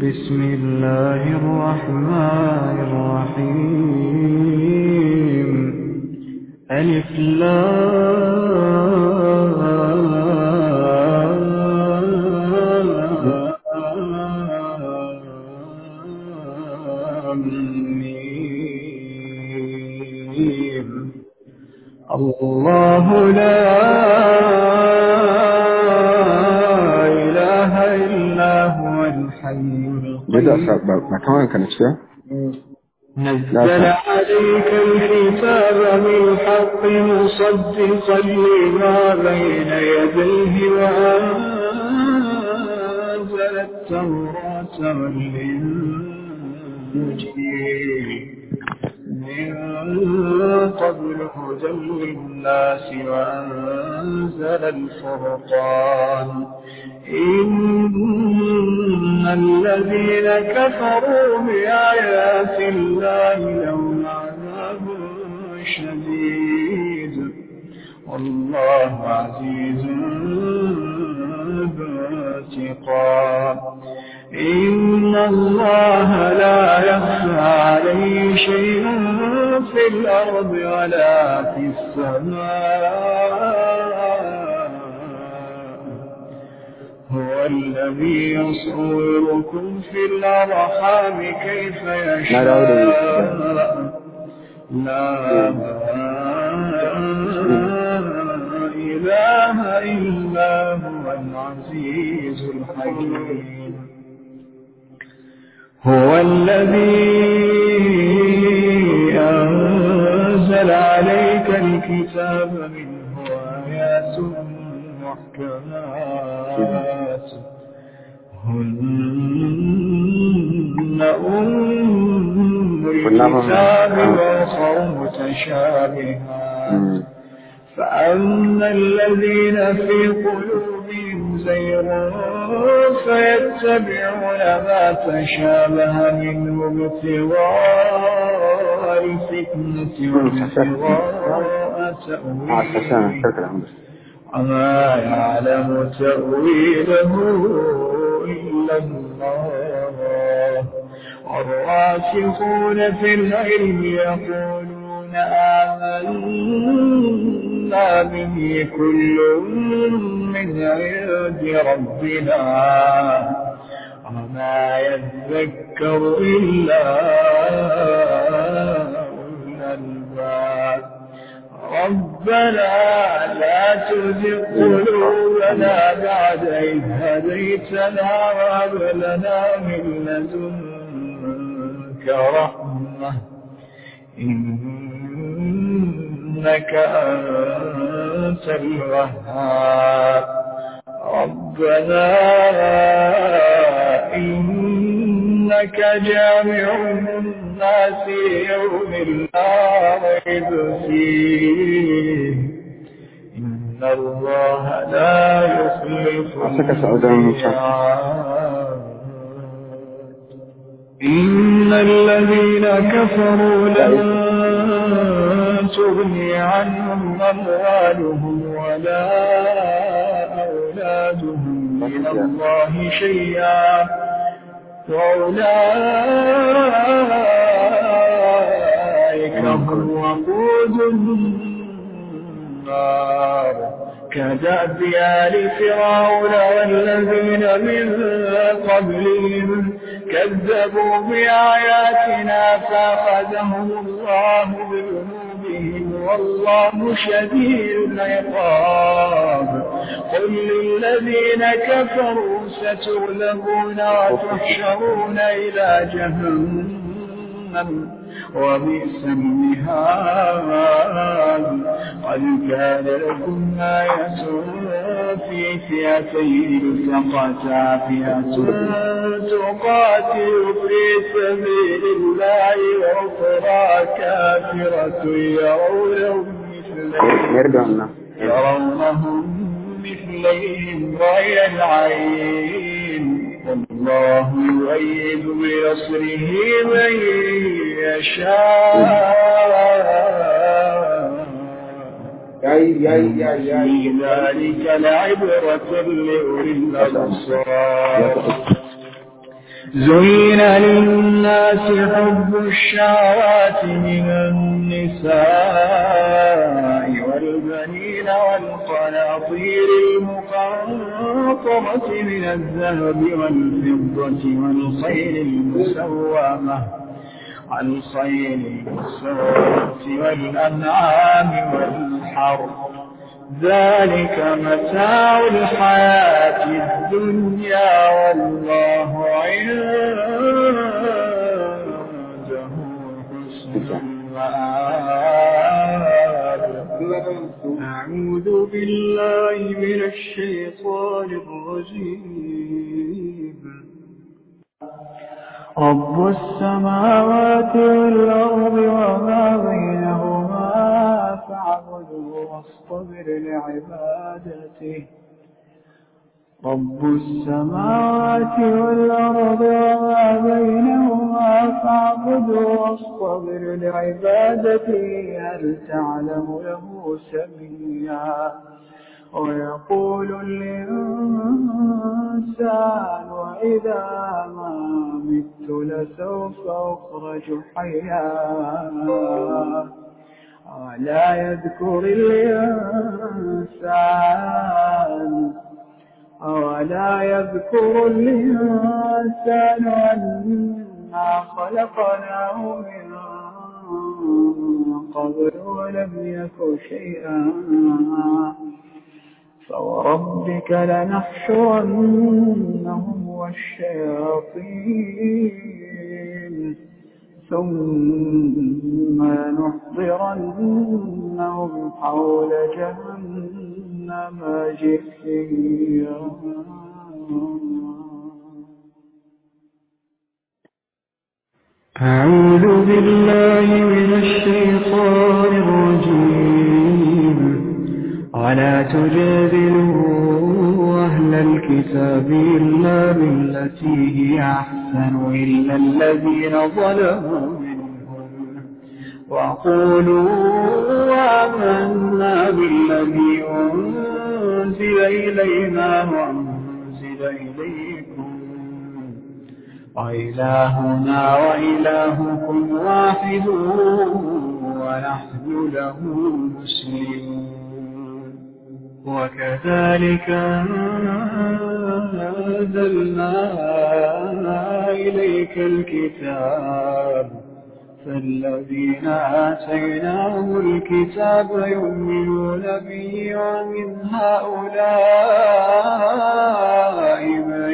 بسم الله الرحمن الرحيم ألف لام ميم الله لا إله إلا هو الحي Jaza القيوم ba ba ta wanka na ciya? نزل عليك الكتاب بالحق مصدقا لما بين يديه وأنزل التوراة والإنجيل من قبل هدى للناس وأنزل الفرقان إن الذين كفروا بآيات الله لهم عذاب شديد والله عزيز ذو انتقام إن الله لا يخفى عليه شيء في الأرض ولا في السماء هو الذي يصوركم في الأرحام كيف لا، لا، يشاء لا إله إلا هو العزيز الحكيم هو الذي أنزل عليك الكتاب منه آيات محكمات هن أم الكتاب وأخر متشابهات فأما الذين في قلوبهم زيغ فيتبعون ما تشابه منه ابتغاء الفتنة وابتغاء a sassan تأويله karkar hamdu وما يعلم تأويله إلا الله والراسخون في العلم يقولون آمنا به كل من عند ربنا وما يذكر إلا أولو الألباب ربنا لا تزغ قلوبنا بعد إذ هديتنا وهب لنا من لدنك رحمة إنك أنت الوهاب ربنا إنك جامع الناس يوم لا ريب فيه إن الله لا يخلف أعطيك سعودة الميعاد إن الذين كفروا لن تغني عنهم أموالهم ولا أولادهم من الله شيئا وأولئك هم وقود النار كدأب آل فرعون والذين من قبلهم كذبوا بآياتنا فأخذهم الله بذنوبهم والله شديد العقاب قل للذين كفروا ستغلبون وتحشرون إلى جهنم وبئس المهاد قد كان لكم آية في فئتين التقتا فئة تقاتل في سبيل الله وأخرى كافرة يرونهم مثلهم yarda wannan يرونهم مثليهم رأي العين والله يؤيد بنصره من يشاء yayi yayi yayi في ذلك لعبرة لأولي الأبصار زين للناس حب الشهوات من النساء والبنين والقناطير المقنطرة من الذهب والفضة والخيل المسومة الخيل المسومة والأنعام والحرث ذلك متاع الحياة الدنيا والله عنده حسن المآب أعوذ بالله من الشيطان الرجيم رب السماوات والأرض وما بينهما فاعبده واصطبر لعبادته رب السماوات والأرض وما بينهما فاعبده واصطبر لعبادته هل تعلم له سميا ويقول الإنسان وإذا ما مت لسوف أخرج حيا ولا يذكر الإنسان أولا يذكر الإنسان أنا خلقناه من قبل ولم يك شيئا فوربك لنحشرنهم والشياطين ثم نحضرنهم حول جهنم جثيا أعوذ بالله من الشيطان الرجيم ولا تجادلوا أهل الكتاب إلا بالتي هي أحسن إلا الذين ظلموا منهم وقولوا آمنا بالذي أنزل إلينا وأنزل إليكم وإلهنا وإلهكم واحد ونحن له مسلمون وكذلك أنزلنا إليك الكتاب فالذين آتيناهم الكتاب يؤمنون به ومن هؤلاء من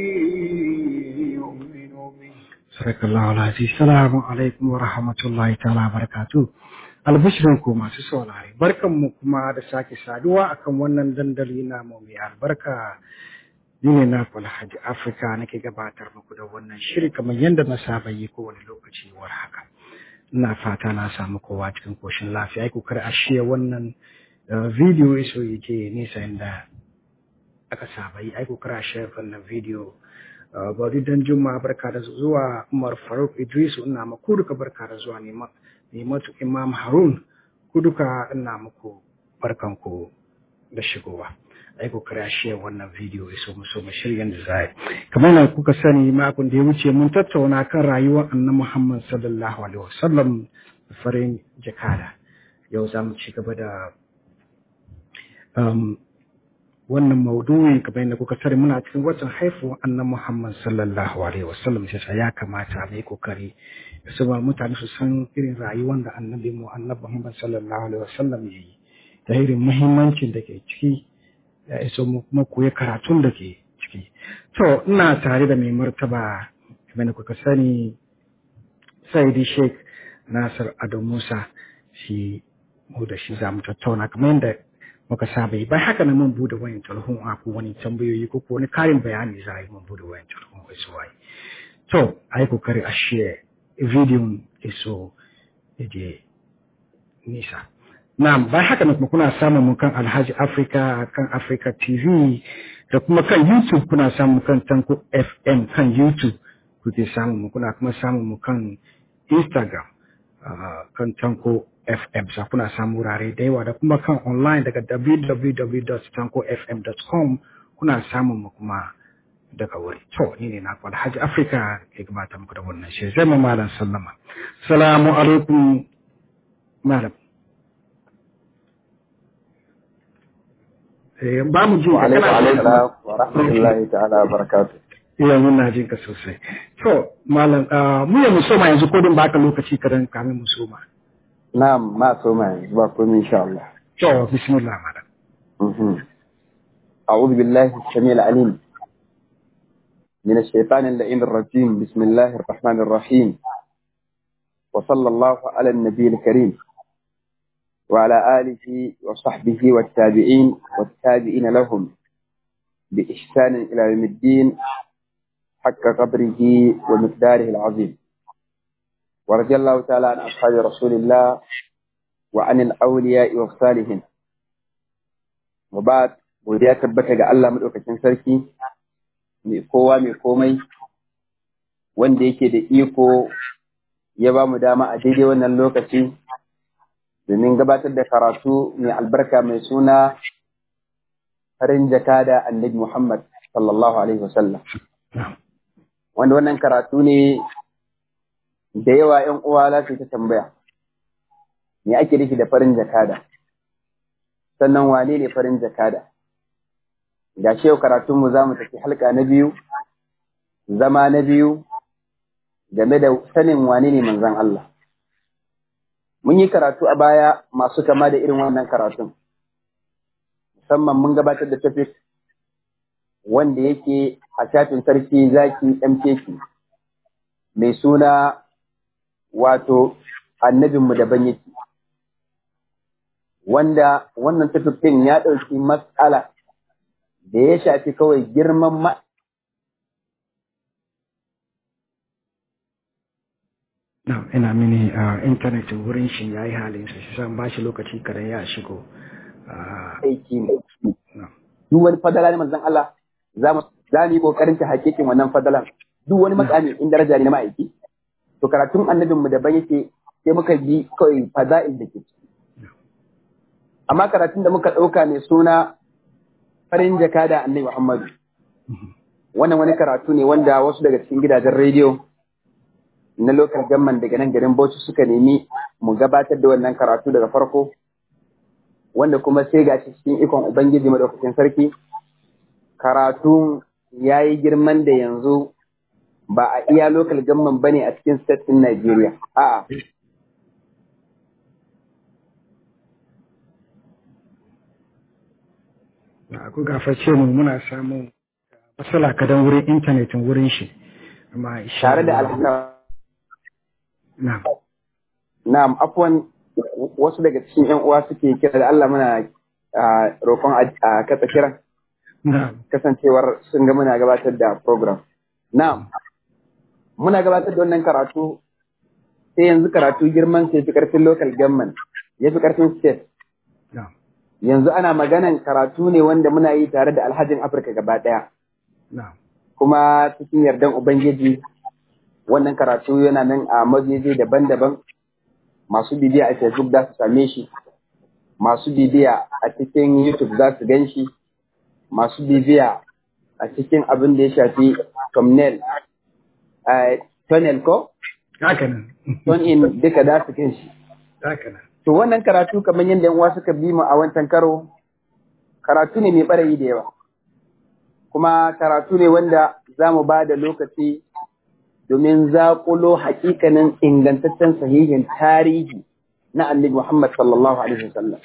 يؤمن به صدق الله العزيز السلام عليكم ورحمة الله تعالى وبركاته albishirinku masu saurare barkanmu kuma da sake saduwa akan wannan dandali namu mai albarka ni ne na Alhaji Afirka nake gabatar muku da wannan shiri kamar yadda na saba yi kowane lokaci war haka ina fata na samu kowa cikin koshin lafiya ai kokar a shiya wannan video iso yake nisa inda aka saba yi ai kokar a shiya wannan video bari dan juma barka da zuwa Umar Faruk Idris ina maku duka barka da zuwa nema Nimatu Imam Harun ku duka ina muku barkanku da shigowa. Ai ku kira shi wannan video ya so mu so mu shirya da zai. Kamar na kuka sani makon da ya wuce mun tattauna kan rayuwar Annabi Muhammad sallallahu alaihi wasallam farin jakada. Yau za mu ci gaba da um, wannan maudu'in kamar yadda kuka sani muna cikin watan haifuwar Annabi Muhammad sallallahu alaihi wasallam sai ya kamata mu yi kokari saboda mutane su san irin rayuwar da annabi mu annabi Muhammad sallallahu alaihi wasallam ya yi da irin muhimmancin da ke ciki ya iso mu kuma koyi karatun da ke ciki to ina tare da mai martaba kamar kuka sani Saidi Sheikh Nasir Ado Musa shi mu da shi za mu tattauna kamar yadda muka saba yi bai haka na mun bude wayan telefon a ko wani tambayoyi ko wani karin bayani za a yi mun bude wayan telefon kai su waye to ai kokari a share bidiyon iso je nisa. Na'am, bai haka kuma kuna samun mu kan Alhaji Africa kan Africa TV da kuma kan YouTube kuna samun kan Tanko FM kan YouTube kuke samun mu kuna kuma samun mu kan Instagram uh, kan Tanko FM sa kuna samun wurare da yawa da kuma kan online daga www.tankofm.com kuna samun mu kuma daga wuri to ni ne na kwal Hajji Afrika ke gabata muku da wannan shi zai mu malam sallama assalamu alaikum malam eh ba mu ji ka Alaikum kana assalam wa rahmatullahi ta'ala wa barakatuh. iya muna jin ka sosai to malam ah, mu ya mu soma yanzu ko din baka lokaci kadan kamin mu soma Na'am, ma so ma yanzu ba komai insha Allah. to bismillah malam Mhm. أعوذ بالله السميع العليم من الشيطان اللعين الرجيم بسم الله الرحمن الرحيم وصلى الله على النبي الكريم وعلى آله وصحبه والتابعين والتابعين لهم بإحسان إلى يوم الدين حق قدره ومقداره العظيم ورضي الله تعالى عن أصحاب رسول الله وعن الأولياء والصالحين وبعد godiya tabbata ga Allah madaukakin sarki mai kowa mai komai wanda yake da iko ya ba mu dama a daidai wannan lokaci domin gabatar da karatu mai albarka mai suna farin jakada annabi Muhammad sallallahu alaihi wasallam wanda wannan karatu ne da yawa ‘yan uwa za su ta tambaya me ake nufi da farin jakada sannan wane ne farin jakada ga shi yau karatunmu za mu tafi halka na biyu zama na biyu game da sanin wane ne manzan Allah mun yi karatu a baya masu kama da irin wannan karatun musamman mun gabatar da topic wanda yake a shafin sarki zaki MKK mai suna wato annabinmu daban yake wanda wannan topic ɗin ya ɗauki matsala da ya shafi kawai girman ma na ina mini a internet wurin shi yayi halin sa shi san ba shi lokaci kadan ya shigo Ah, aiki ne. na. Duk wani fadala ne manzon Allah za mu za mu yi kokarin ta hakikin wannan fadalan. Duk wani makami in daraja ne na ma'aiki. To karatun annabin mu daban yake sai muka ji kawai fada'il da ke ciki. Amma karatun da muka ɗauka mai suna farin jaka da annabi Muhammadu. Wannan wani karatu ne wanda wasu daga cikin gidajen rediyo na lokal gamman daga nan garin Bauchi suka nemi mu gabatar da wannan karatu daga farko wanda kuma sai ga shi cikin ikon Ubangiji madaukakin sarki karatu ya yi girman da yanzu ba a iya lokal gamman bane a cikin state ɗin Najeriya. A'a. na ku gafarce mu muna samun matsala kadan wurin internetin wurin shi amma insha Tare da Allah- alhaka na Na'am, afwan wasu daga cikin ‘yan uwa suke kira da Allah muna ah, roƙon a a katsa kiran na kasancewar sun ga muna gabatar da program. Na'am, muna gabatar da wannan karatu sai yanzu karatu girman sai fi ƙarfin local government, ya fi ƙarfin state. na Yanzu ana maganan karatu ne wanda muna yi tare da alhajin Afirka gaba ɗaya. na Kuma cikin yardan Ubangiji wannan karatu yana nan a majeje daban-daban masu bibiya a Facebook za su same shi, masu bibiya a cikin YouTube za su gan shi, masu bibiya a cikin abin da ya shafi thumbnail, eh, tunnel ko? haka nan Tune in duka za su gan shi. haka nan To wannan karatu kamar yadda yan uwa suka bi mu a wancan karo, karatu ne mai ɓarayi da yawa. Kuma karatu ne wanda za mu ba da lokaci domin zaƙulo hakikanin ingantaccen sahihin tarihi na annabi Muhammad sallallahu Alaihi wasallam.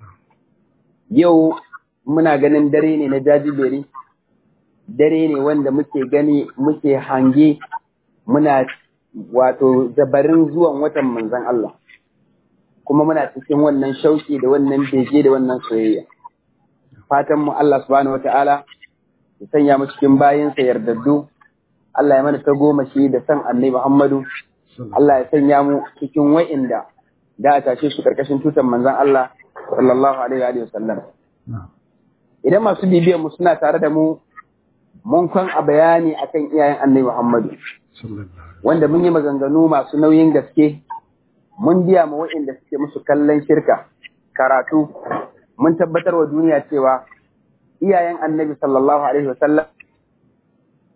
Yau muna ganin dare ne na jajiberi, dare ne wanda muke gani muke hange muna wato zabarin zuwan watan manzan Allah. Kuma muna cikin wannan shauki da wannan bege da wannan soyayya. Fatan mu Allah subhanahu wa ta'ala ya sanya mu cikin bayinsa yardaddu Allah ya mana ta goma shi da san annabi Muhammadu, Allah ya sanya mu cikin wa'inda da a tashe su karkashin tutan manzan Allah sallallahu alaihi wa sallam. na Idan masu bibiyan mu suna tare da mu mun kwan a bayani akan iyayen annabi Muhammadu sallallahu alaihi wanda mun yi maganganu masu nauyin gaske mun biya ma wa'inda suke musu kallon shirka karatu mun tabbatar wa duniya cewa iyayen annabi sallallahu alaihi wa sallam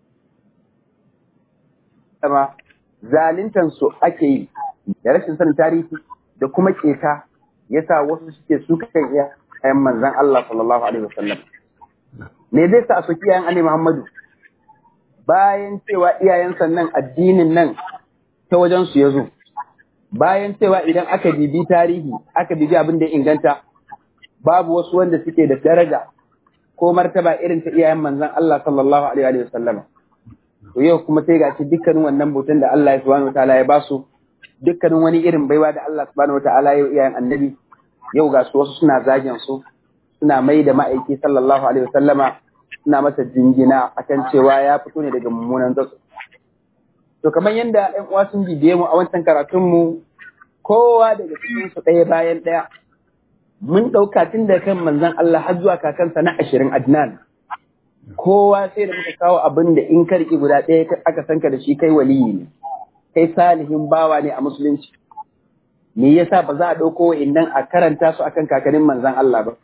wasallama zalintan su ake yi da rashin sanin tarihi da kuma keta yasa wasu suke su kan iya ayan manzon Allah sallallahu alaihi wasallam me zai sa su kiyayen Annabi Muhammadu bayan cewa iyayen sannan addinin nan ta wajen su yazo bayan cewa idan aka bibi tarihi aka bibi abin da inganta babu wasu wanda suke da daraja ko martaba irin ta iyayen manzon Allah sallallahu alaihi wasallam to yau kuma sai gashi dukkanin wannan bautan da Allah subhanahu wataala ya basu dukkanin wani irin baiwa da Allah subhanahu wataala ya iyayen annabi yau ga su wasu suna zagin su suna mai da ma'aiki sallallahu alaihi wasallama suna masa jingina akan cewa ya fito ne daga mummunan zatsu to kamar yadda ƴan uwa sun bibiye mu a wancan karatun mu kowa daga cikin su ɗaya bayan ɗaya mun ɗauka tun da kan manzon Allah har zuwa kakansa na ashirin Adnan kowa sai da muka kawo abin da in ka riƙe guda ɗaya aka san ka da shi kai waliyi ne kai salihin bawa ne a musulunci me yasa ba za a ɗauko wa'innan a karanta su akan kakannin manzan Allah ba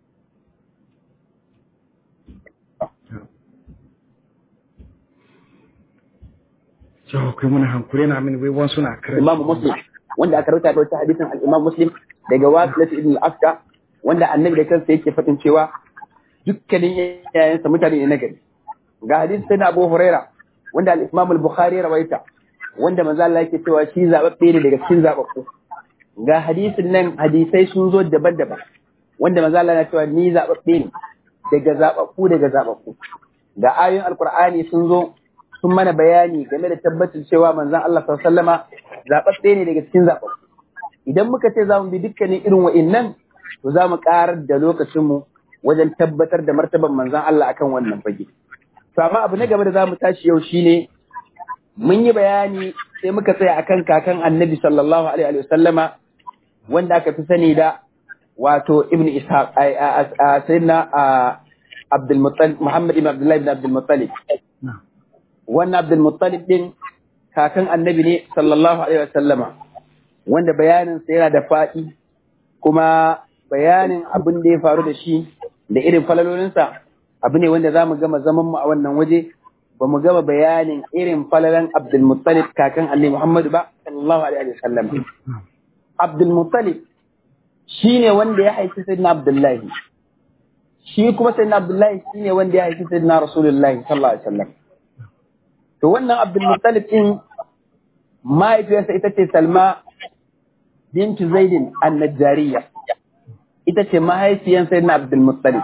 Jawo kai muna hankuri na min wai suna karanta. Imam Muslim wanda aka rauta da wata hadisin al-Imam Muslim daga Wasilat ibn al-Afka wanda annabi da kansa yake faɗin cewa dukkanin yayansa mutane ne na gari ga hadisi sai na Abu Huraira wanda al-Imam al-Bukhari rawaita wanda manzo Allah yake cewa shi zababbe ne daga cikin zababbu ga hadisin nan hadisai sun zo daban-daban wanda manzo Allah ya cewa ni zababbe ne daga zababbu daga zababbu ga ayoyin alqur'ani sun zo sun mana bayani game da tabbacin cewa manzon Allah sallallahu alaihi wasallama zababbe ne daga cikin zababbu idan muka ce za mu bi dukkanin irin wa'innan to za mu karar da lokacinmu wajen tabbatar da martaban manzon Allah akan wannan fage to amma abu na gaba da za mu tashi yau shine mun yi bayani sai muka tsaya akan kakan annabi sallallahu alaihi wa sallama wanda aka fi sani da wato ibn ishaq sayyidina abdul muttalib muhammad ibn abdullahi ibn abdul muttalib wannan abdul muttalib din kakan annabi ne sallallahu alaihi wa sallama wanda bayanin sa yana da faɗi kuma bayanin abin da ya faru da shi da irin falalolinsa abu ne wanda za mu gama zaman mu a wannan waje ba mu gama bayanin irin falalan Abdulmuttalib kakan Ali Muhammadu ba sallallahu alaihi wa sallam. Abdulmuttalib shi ne wanda ya haifi Sayyidina Abdullahi. Shi kuma Sayyidina Abdullahi shi ne wanda ya haifi Sayyidina Rasulullahi sallallahu alaihi wa sallam. To wannan Abdulmuttalib din mahaifiyarsa ita ce Salma bintu Zaidin an-Najjariya. Ita ce mahaifiyar Sayyidina Abdulmuttalib.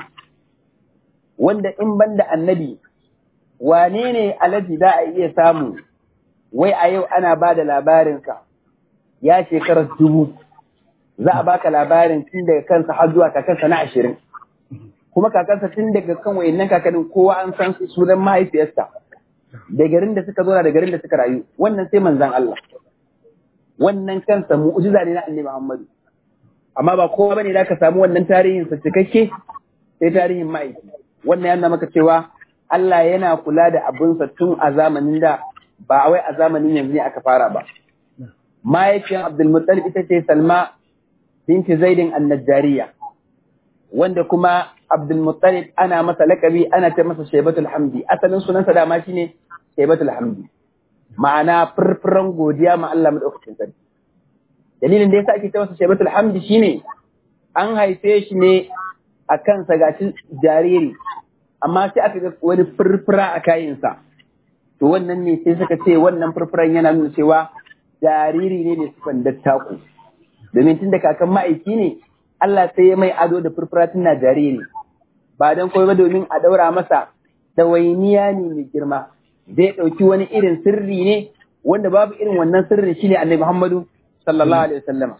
Wanda in banda annabi wane ne alaji za a iya samu wai a yau ana ba da labarinsa ya shekarar dubu za a baka labarin tun daga kansa har zuwa kakansa na ashirin kuma kakansa tun daga kan wayannan kakannin kowa an san sunan mahaifiyarsa da garin da suka zauna da garin da suka rayu wannan sai manzan Allah wannan kansa mu'jiza ne na annabi Muhammadu amma ba kowa bane da ka samu wannan tarihin sa cikakke sai tarihin ma'aiki wannan yana maka cewa Allah yana kula da abinsa tun a zamanin da ba wai a zamanin yanzu ne aka fara ba. Mahaifiyar Abdulmuttalib ita ce Salma binti Zaidin Annajariya, wanda kuma Abdulmuttalib ana masa lakabi ana ce masa Shaibatul Hamdi, asalin sunansa dama shi ne Shaibatul Hamdi. Ma'ana furfuran godiya ma Allah maɗaukacin sarki. Dalilin da yasa ake ce masa Shaibatul Hamdi shine an haife shi ne a kansa gashi jariri amma sai aka ga wani furfura a kayansa to wannan ne sai suka ce wannan furfuran yana nuna cewa jariri ne mai sifan dattaku domin tun da kakan ma'aiki ne Allah sai ya mai ado da furfura tun na jariri ba don kawai ba domin a daura masa ɗawainiya ne mai girma zai ɗauki wani irin sirri ne wanda babu irin wannan sirrin shine annabi Muhammadu sallallahu alaihi wasallam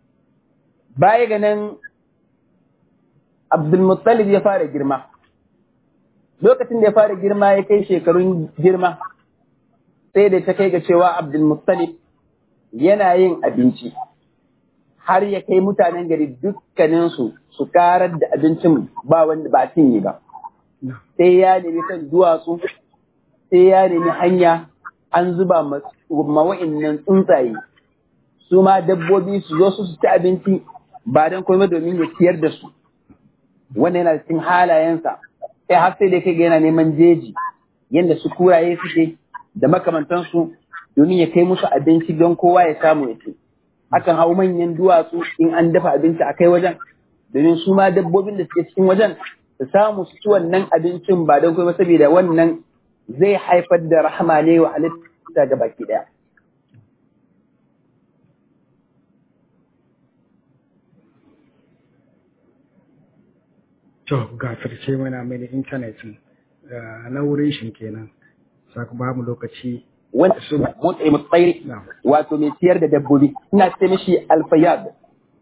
baya ga nan Abdul Muttalib ya fara girma lokacin da ya fara girma ya kai shekarun girma sai da ta kai ga cewa Abdulmuttalib yana yin abinci har ya kai mutanen gari dukkaninsu su karar da abincin ba wanda ba cinye ba sai ya nemi kan duwatsu sai ya nemi hanya an zuba mawa'innan tsuntsaye su ma dabbobi su zo su ci abinci ba don komai domin ya ciyar da su wannan yana cikin halayensa sai har sai da kai ga yana neman jeji yadda su kuraye suke da makamantansu domin ya kai musu abinci don kowa ya samu ya ci akan hau manyan duwatsu in an dafa abinci a kai wajen domin su ma dabbobin da suke cikin wajen su samu su ci wannan abincin ba don kuma saboda wannan zai haifar da rahama ne wa halitta ga baki daya to gafirce mana mai intanet na wurin shi kenan saka ba mu lokaci wanda su motsa mutsairi Na'am. wato mai ciyar da dabbobi ina ce mishi alfayad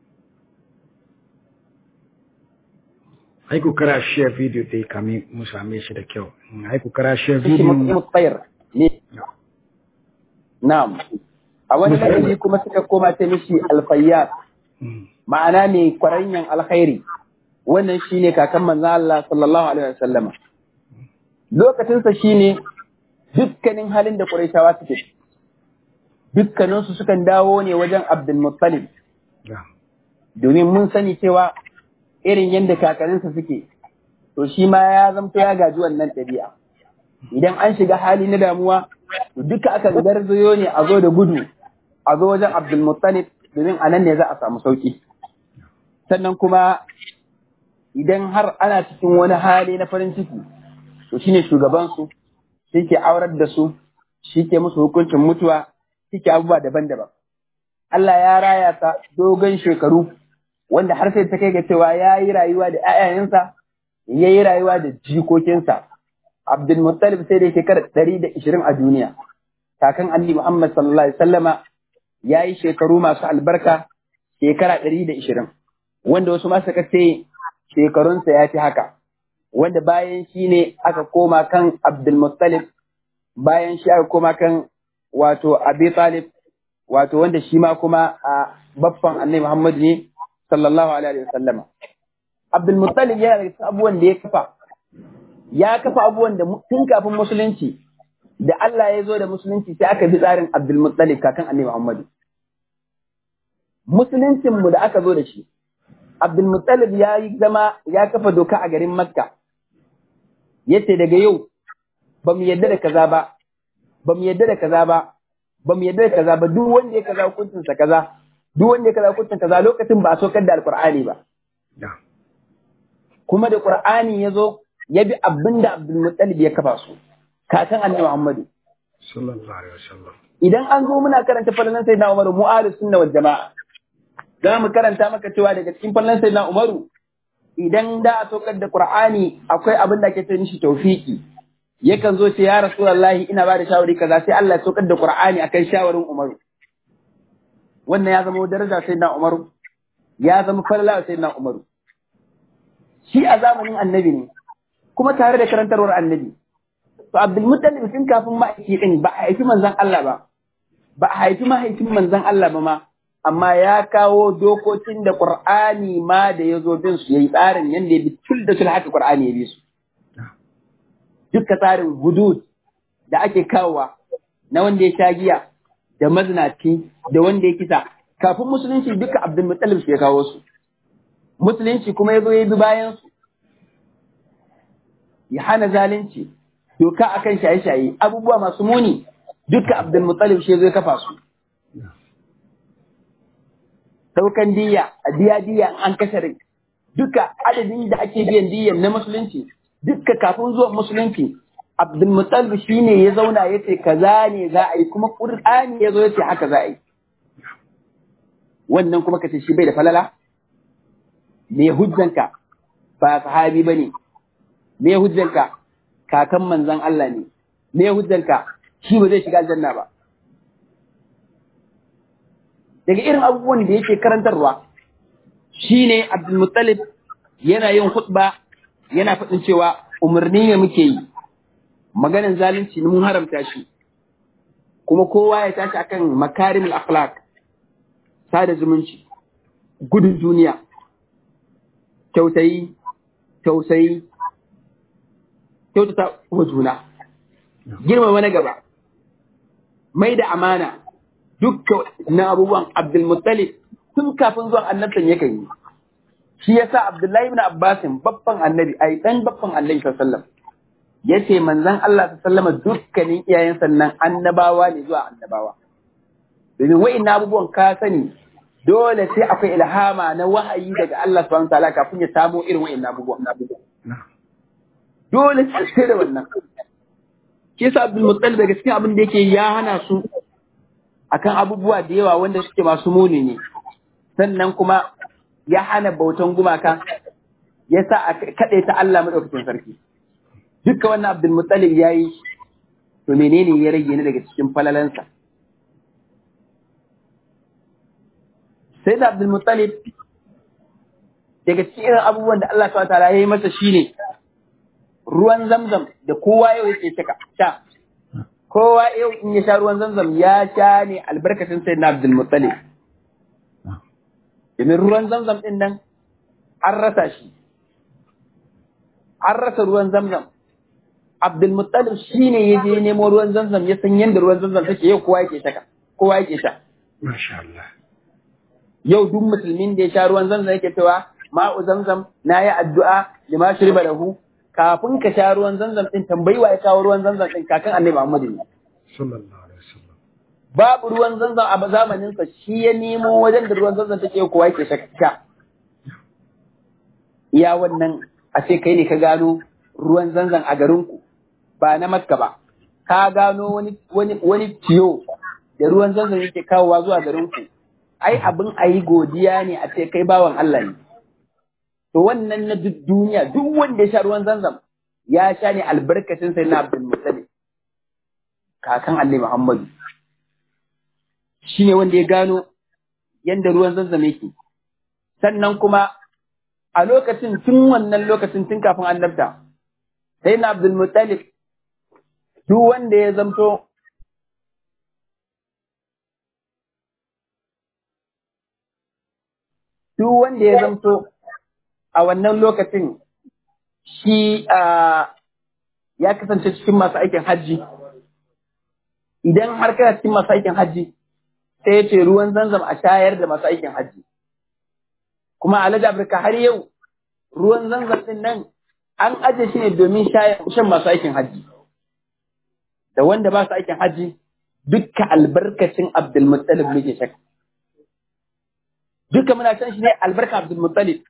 ai ku kara share video dai kame mu same shi da kyau ai ku kara share shi motsa video mutsair ne na'am a wani lokaci kuma suka koma ta mishi alfayyad Mm. ma'ana mai kwaranyan alkhairi wannan shine kakan manzon Allah sallallahu alaihi wasallam lokacin sa shine dukkanin halin da Qurayshawa suke dukkanin su sukan dawo ne wajen Abdul Muttalib Na'am. domin mun sani cewa irin yadda kakanninsa suke to shi ma ya zamto ya gaji wannan ɗabi'a idan an shiga hali na damuwa to duka aka garzayo ne a zo da gudu a zo wajen Abdul Muttalib domin a nan ne za a samu sauki sannan kuma idan har ana cikin wani hali na farin ciki to shine shugabansu shi ke aurar da su shi ke musu hukuncin mutuwa shi ke abubuwa daban-daban Allah ya raya ta dogon shekaru wanda har sai ta kai ga cewa ya yi rayuwa da ‘ya'yayensa, ya yi rayuwa da jikokinsa. Abdul Muttalib sai da shekara ɗari da ishirin a duniya. Kakan Annabi Muhammad sallallahu Alaihi wasallama ya yi shekaru masu albarka shekara ɗari da ishirin. Wanda wasu masu suka ce shekarunsa ya fi haka. Wanda bayan shi ne aka koma kan Abdul Muttalib, bayan shi aka koma kan wato Abi Talib, wato wanda shi ma kuma a baffan Annabi Muhammad ne sallallahu alaihi wasallam Abdul Muttalib yana da abubuwan da ya kafa ya kafa abubuwan da tun kafin musulunci da Allah ya zo da musulunci sai aka bi tsarin Abdul Muttalib kakan Annabi Muhammad musuluncin mu da aka zo da shi Abdul Muttalib ya yi zama ya kafa doka a garin Makka yace daga yau ba mu yadda da kaza ba ba mu yadda da kaza ba ba mu yadda da kaza ba duk wanda ya kaza hukuncinsa kaza duk wanda ya kaza hukuncin kaza lokacin ba a sokar da alqur'ani ba Na'am. kuma da qur'ani ya zo ya bi abin da abdul muttalib ya kafa su kakan annabi muhammadu sallallahu alaihi wasallam idan an zo muna karanta falalan sayyidina umaru mu ahlus sunna wal jamaa za mu karanta maka cewa daga cikin falalan sayyidina umaru idan da a sokar da qur'ani akwai abin da ake ce mishi tawfiki yakan zo ce ya rasulullahi ina ba da shawari kaza sai Allah ya sokar da qur'ani akan shawarin umaru wannan ya zama daraja sai na Umaru ya zama falala sai na Umaru shi a zamanin annabi ne kuma tare da karantarwar annabi to Abdul Muttalib tun kafin ma'aiki din ba a haifi manzon Allah ba ba a haifi mahaifin manzon Allah ba ma amma ya kawo dokokin da Qur'ani ma da ya zo bin su yayi tsarin yanda ya bi tul da tul haka Qur'ani ya bi su dukka tsarin hudud da ake kawowa na wanda ya sha giya da mazinaci da wanda ya kisa kafin musulunci duka Abdul Muttalib shi ya kawo su musulunci kuma ya zo ya bi bayan su ya hana zalunci doka akan shaye-shaye abubuwa masu muni duka Abdul Muttalib shi ya zo ya kafa su saukan diya a diya diya an kashe rai duka adadin da ake biyan diyan na musulunci duka kafin zuwan musulunci Abdul Muttalib shine ya zauna ya ce kaza ne za a yi kuma Qur'ani ya zo ya ce haka za a yi wannan kuma kace shi bai da falala me hujjanka ba sahabi bane me hujjanka kakan manzon Allah ne me hujjanka shi ba zai shiga aljanna ba daga irin abubuwan da yake karantarwa shine Abdul Muttalib yana yin khutba yana faɗin cewa umarni ne muke yi maganin zalunci mun haramta shi kuma kowa ya tashi akan makarimul akhlaq sada zumunci gudun duniya kyautayi tausayi kyautata wa juna girmama na gaba mai da amana dukkan na abubuwan abdulmuttalib tun kafin zuwan annabtan yakan yi shi yasa abdullahi ibn abbasin babban annabi ai dan babban annabi sallallahu alaihi wasallam yace manzon Allah sallama dukkanin iyayen sannan annabawa ne zuwa annabawa domin wa'in abubuwan ka sani dole sai akwai ilhama na wahayi daga Allah subhanahu wa ta'ala kafin ya samo irin wa'in abubuwan dole sai da wannan shi yasa Abdul Muttalib daga cikin abin da yake ya hana su akan abubuwa da yawa wanda suke masu muni ne sannan kuma ya hana bautan gumaka ya sa a kaɗe ta Allah maɗaukakin sarki duka wannan Abdul Muttalib ya yi to menene ya rage ni daga cikin falalansa sai da Abdul Muttalib daga cikin irin abubuwan da Allah subhanahu ta'ala ya yi masa shine ruwan zamzam da kowa yau yake sha kowa yau in ya sha ruwan zamzam ya sha ne albarkacin sai na Abdul Muttalib domin ruwan zamzam din nan an rasa shi an rasa ruwan zamzam Abdul Muttalib shine ya je nemo ruwan zamzam ya san yadda ruwan zamzam take yau kowa yake sha kowa yake sha Masha Allah. yau duk musulmin da ya sha ruwan zamzam yake cewa ma'u zamzam na yi addu'a lima shriba lahu kafin ka sha ruwan zamzam din tambayi wa ya kawo ruwan zamzam din kakan annabi Muhammad ne Sallallahu alaihi wasallam. babu ruwan zamzam a zamanin sa shi ya nemo wajen da ruwan zamzam take kowa yake sha iya wannan a ce kai ne ka gano ruwan zamzam a garin ku ba na Makka ba ka gano wani wani wani tiyo da ruwan zamzam yake kawowa zuwa garin ku ai abin a yi godiya ne a ce kai bawan Allah ne to wannan na duk duniya duk wanda ya sha ruwan zanzam ya sha ne albarkacin sai na Abdul Muttalib kakan Allah Muhammadu shine wanda ya gano yanda ruwan zanzam yake sannan kuma a lokacin tun wannan lokacin tun kafin annabta sai na Abdul Muttalib duk wanda ya zamto duk wanda ya zamto a wannan lokacin shi ya kasance cikin masu aikin hajji idan har kana cikin masu aikin hajji sai ya ce ruwan zanzam a shayar da masu aikin hajji kuma alhaji afirka har yau ruwan zanzam din nan an aje shi ne domin shan masu aikin hajji da wanda ba su aikin hajji dukka albarkacin abdulmuttalib muke shaka duka muna san shi ne albarka abdulmuttalib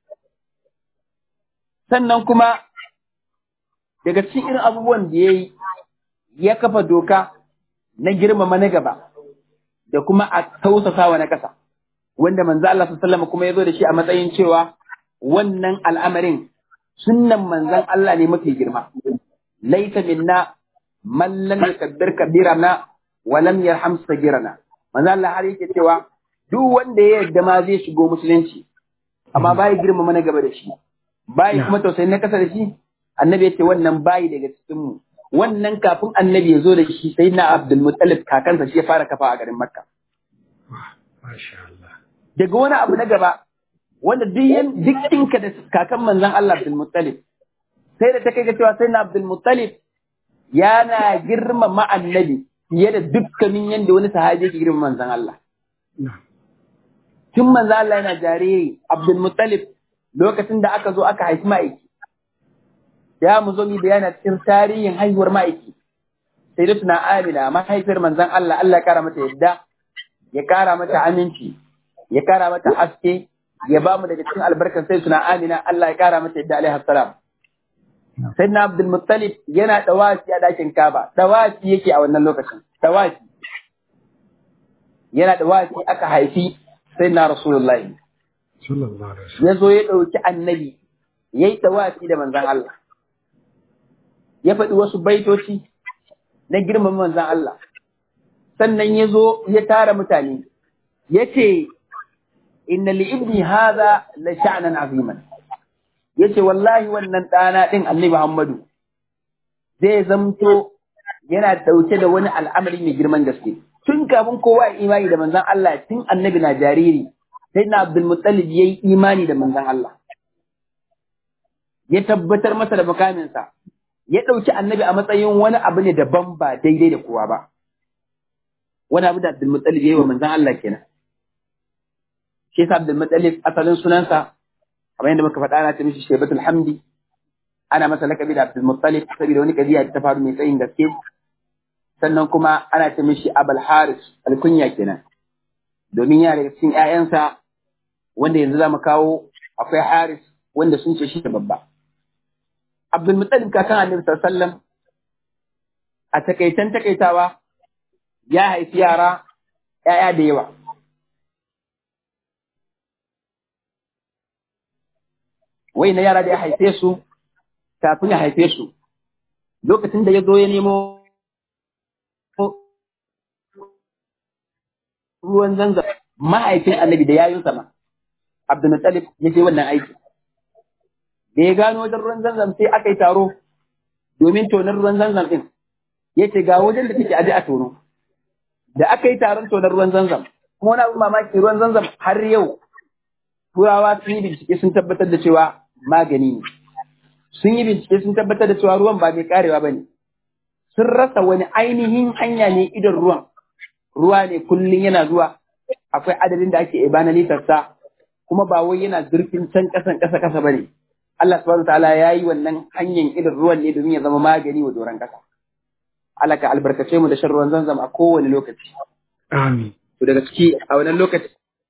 sannan kuma daga cikin irin abubuwan da ya yi ya kafa doka na girmama na gaba da kuma a tausasawa na ƙasa wanda manzo Allah sallallahu kuma ya zo da shi a matsayin cewa wannan al'amarin sunnan manzon Allah ne mafi girma laita minna man lam yakabbir kabirana wa lam yarham sagirana manzo Allah har yake cewa duk wanda ya yarda ma zai shigo musulunci amma bai girmama na gaba da shi bayi kuma tausayin na kasa da shi annabi ya ce wannan bayi daga cikin mu wannan kafin annabi ya zo da shi sai na abdul muttalib kakansa shi ya fara kafa a garin makka daga wani abu na gaba wanda duk dukkinka da kakan manzon Allah abdul muttalib sai da ta kai ga cewa sai na abdul muttalib yana girmama annabi fiye da dukkanin yadda wani sahabi yake girmama manzon Allah tun manzon Allah yana jariri abdul muttalib lokacin da aka zo aka haifi ma'aiki ya mu zo mi bayana cikin tarihin haihuwar ma'aiki sai da tuna amina mahaifiyar manzon Allah Allah ya kara mata yadda ya kara mata aminci ya kara mata haske ya ba mu daga cikin albarkar sai tuna amina Allah ya kara mata yadda alaihi salam sai na Abdul Muttalib yana dawasi a dakin Kaba dawasi yake a wannan lokacin dawasi yana dawasi aka haifi sai na Rasulullahi ya zo ya ɗauki annabi ya yi tawafi da manzan Allah ya faɗi wasu baitoci na girman manzan Allah sannan ya zo ya tara mutane ya ce inna li ibni hadha la sha'nan aziman ya ce wallahi wannan ɗana ɗin annabi Muhammadu zai zamto yana ɗauke da wani al'amari mai girman gaske tun kafin kowa ya imani da manzan Allah tun annabi na jariri sai na Abdul Muttalib ya yi imani da manzan Allah. Ya tabbatar masa da makaminsa, ya ɗauki annabi a matsayin wani abu ne daban ba daidai da kowa ba. Wani abu da Abdul Muttalib ya yi wa manzan Allah kenan. Shi yasa Abdul Muttalib asalin sunansa, kamar yadda muka faɗa na ta mishi Shaibatul Hamdi, ana masa lakabi da Abdul Muttalib saboda wani kadiya ta faru mai tsayin gaske sannan kuma ana ce mishi Abul Haris alkunya kenan domin yana daga cikin ƴaƴansa wanda yanzu zamu kawo akwai Haris wanda sun ce shi da babba Abdul Muttalib kakan Annabi sallallahu alaihi wasallam a takaitan takaitawa ya haifi yara ƴaƴa da yawa wai na yara da ya haife su kafin ya haife su lokacin da ya zo ya nemo ruwan zanzam mahaifin annabi da yayin sama abdulmuttalib ya je wannan aiki da ya gano wajen ruwan zanzam sai aka yi taro domin tonar ruwan zanzam din ya ce ga wajen da take aje a tono da aka yi taron tonar ruwan zanzam kuma wani abu mamaki ruwan zanzam har yau turawa sun yi bincike sun tabbatar da cewa magani ne sun yi bincike sun tabbatar da cewa ruwan ba mai karewa ba ne sun rasa wani ainihin hanya ne idon ruwan ruwa ne kullum yana zuwa akwai adadin da ake ibana litarsa kuma ba wai yana zurfin can kasan kasa kasa ba ne Allah subhanahu ta'ala ya yi wannan hanyar idon ruwan ne domin ya zama magani wa doron kasa Allah ka albarkace mu da shan ruwan zanzam a kowane lokaci Amin. to daga ciki a wannan lokaci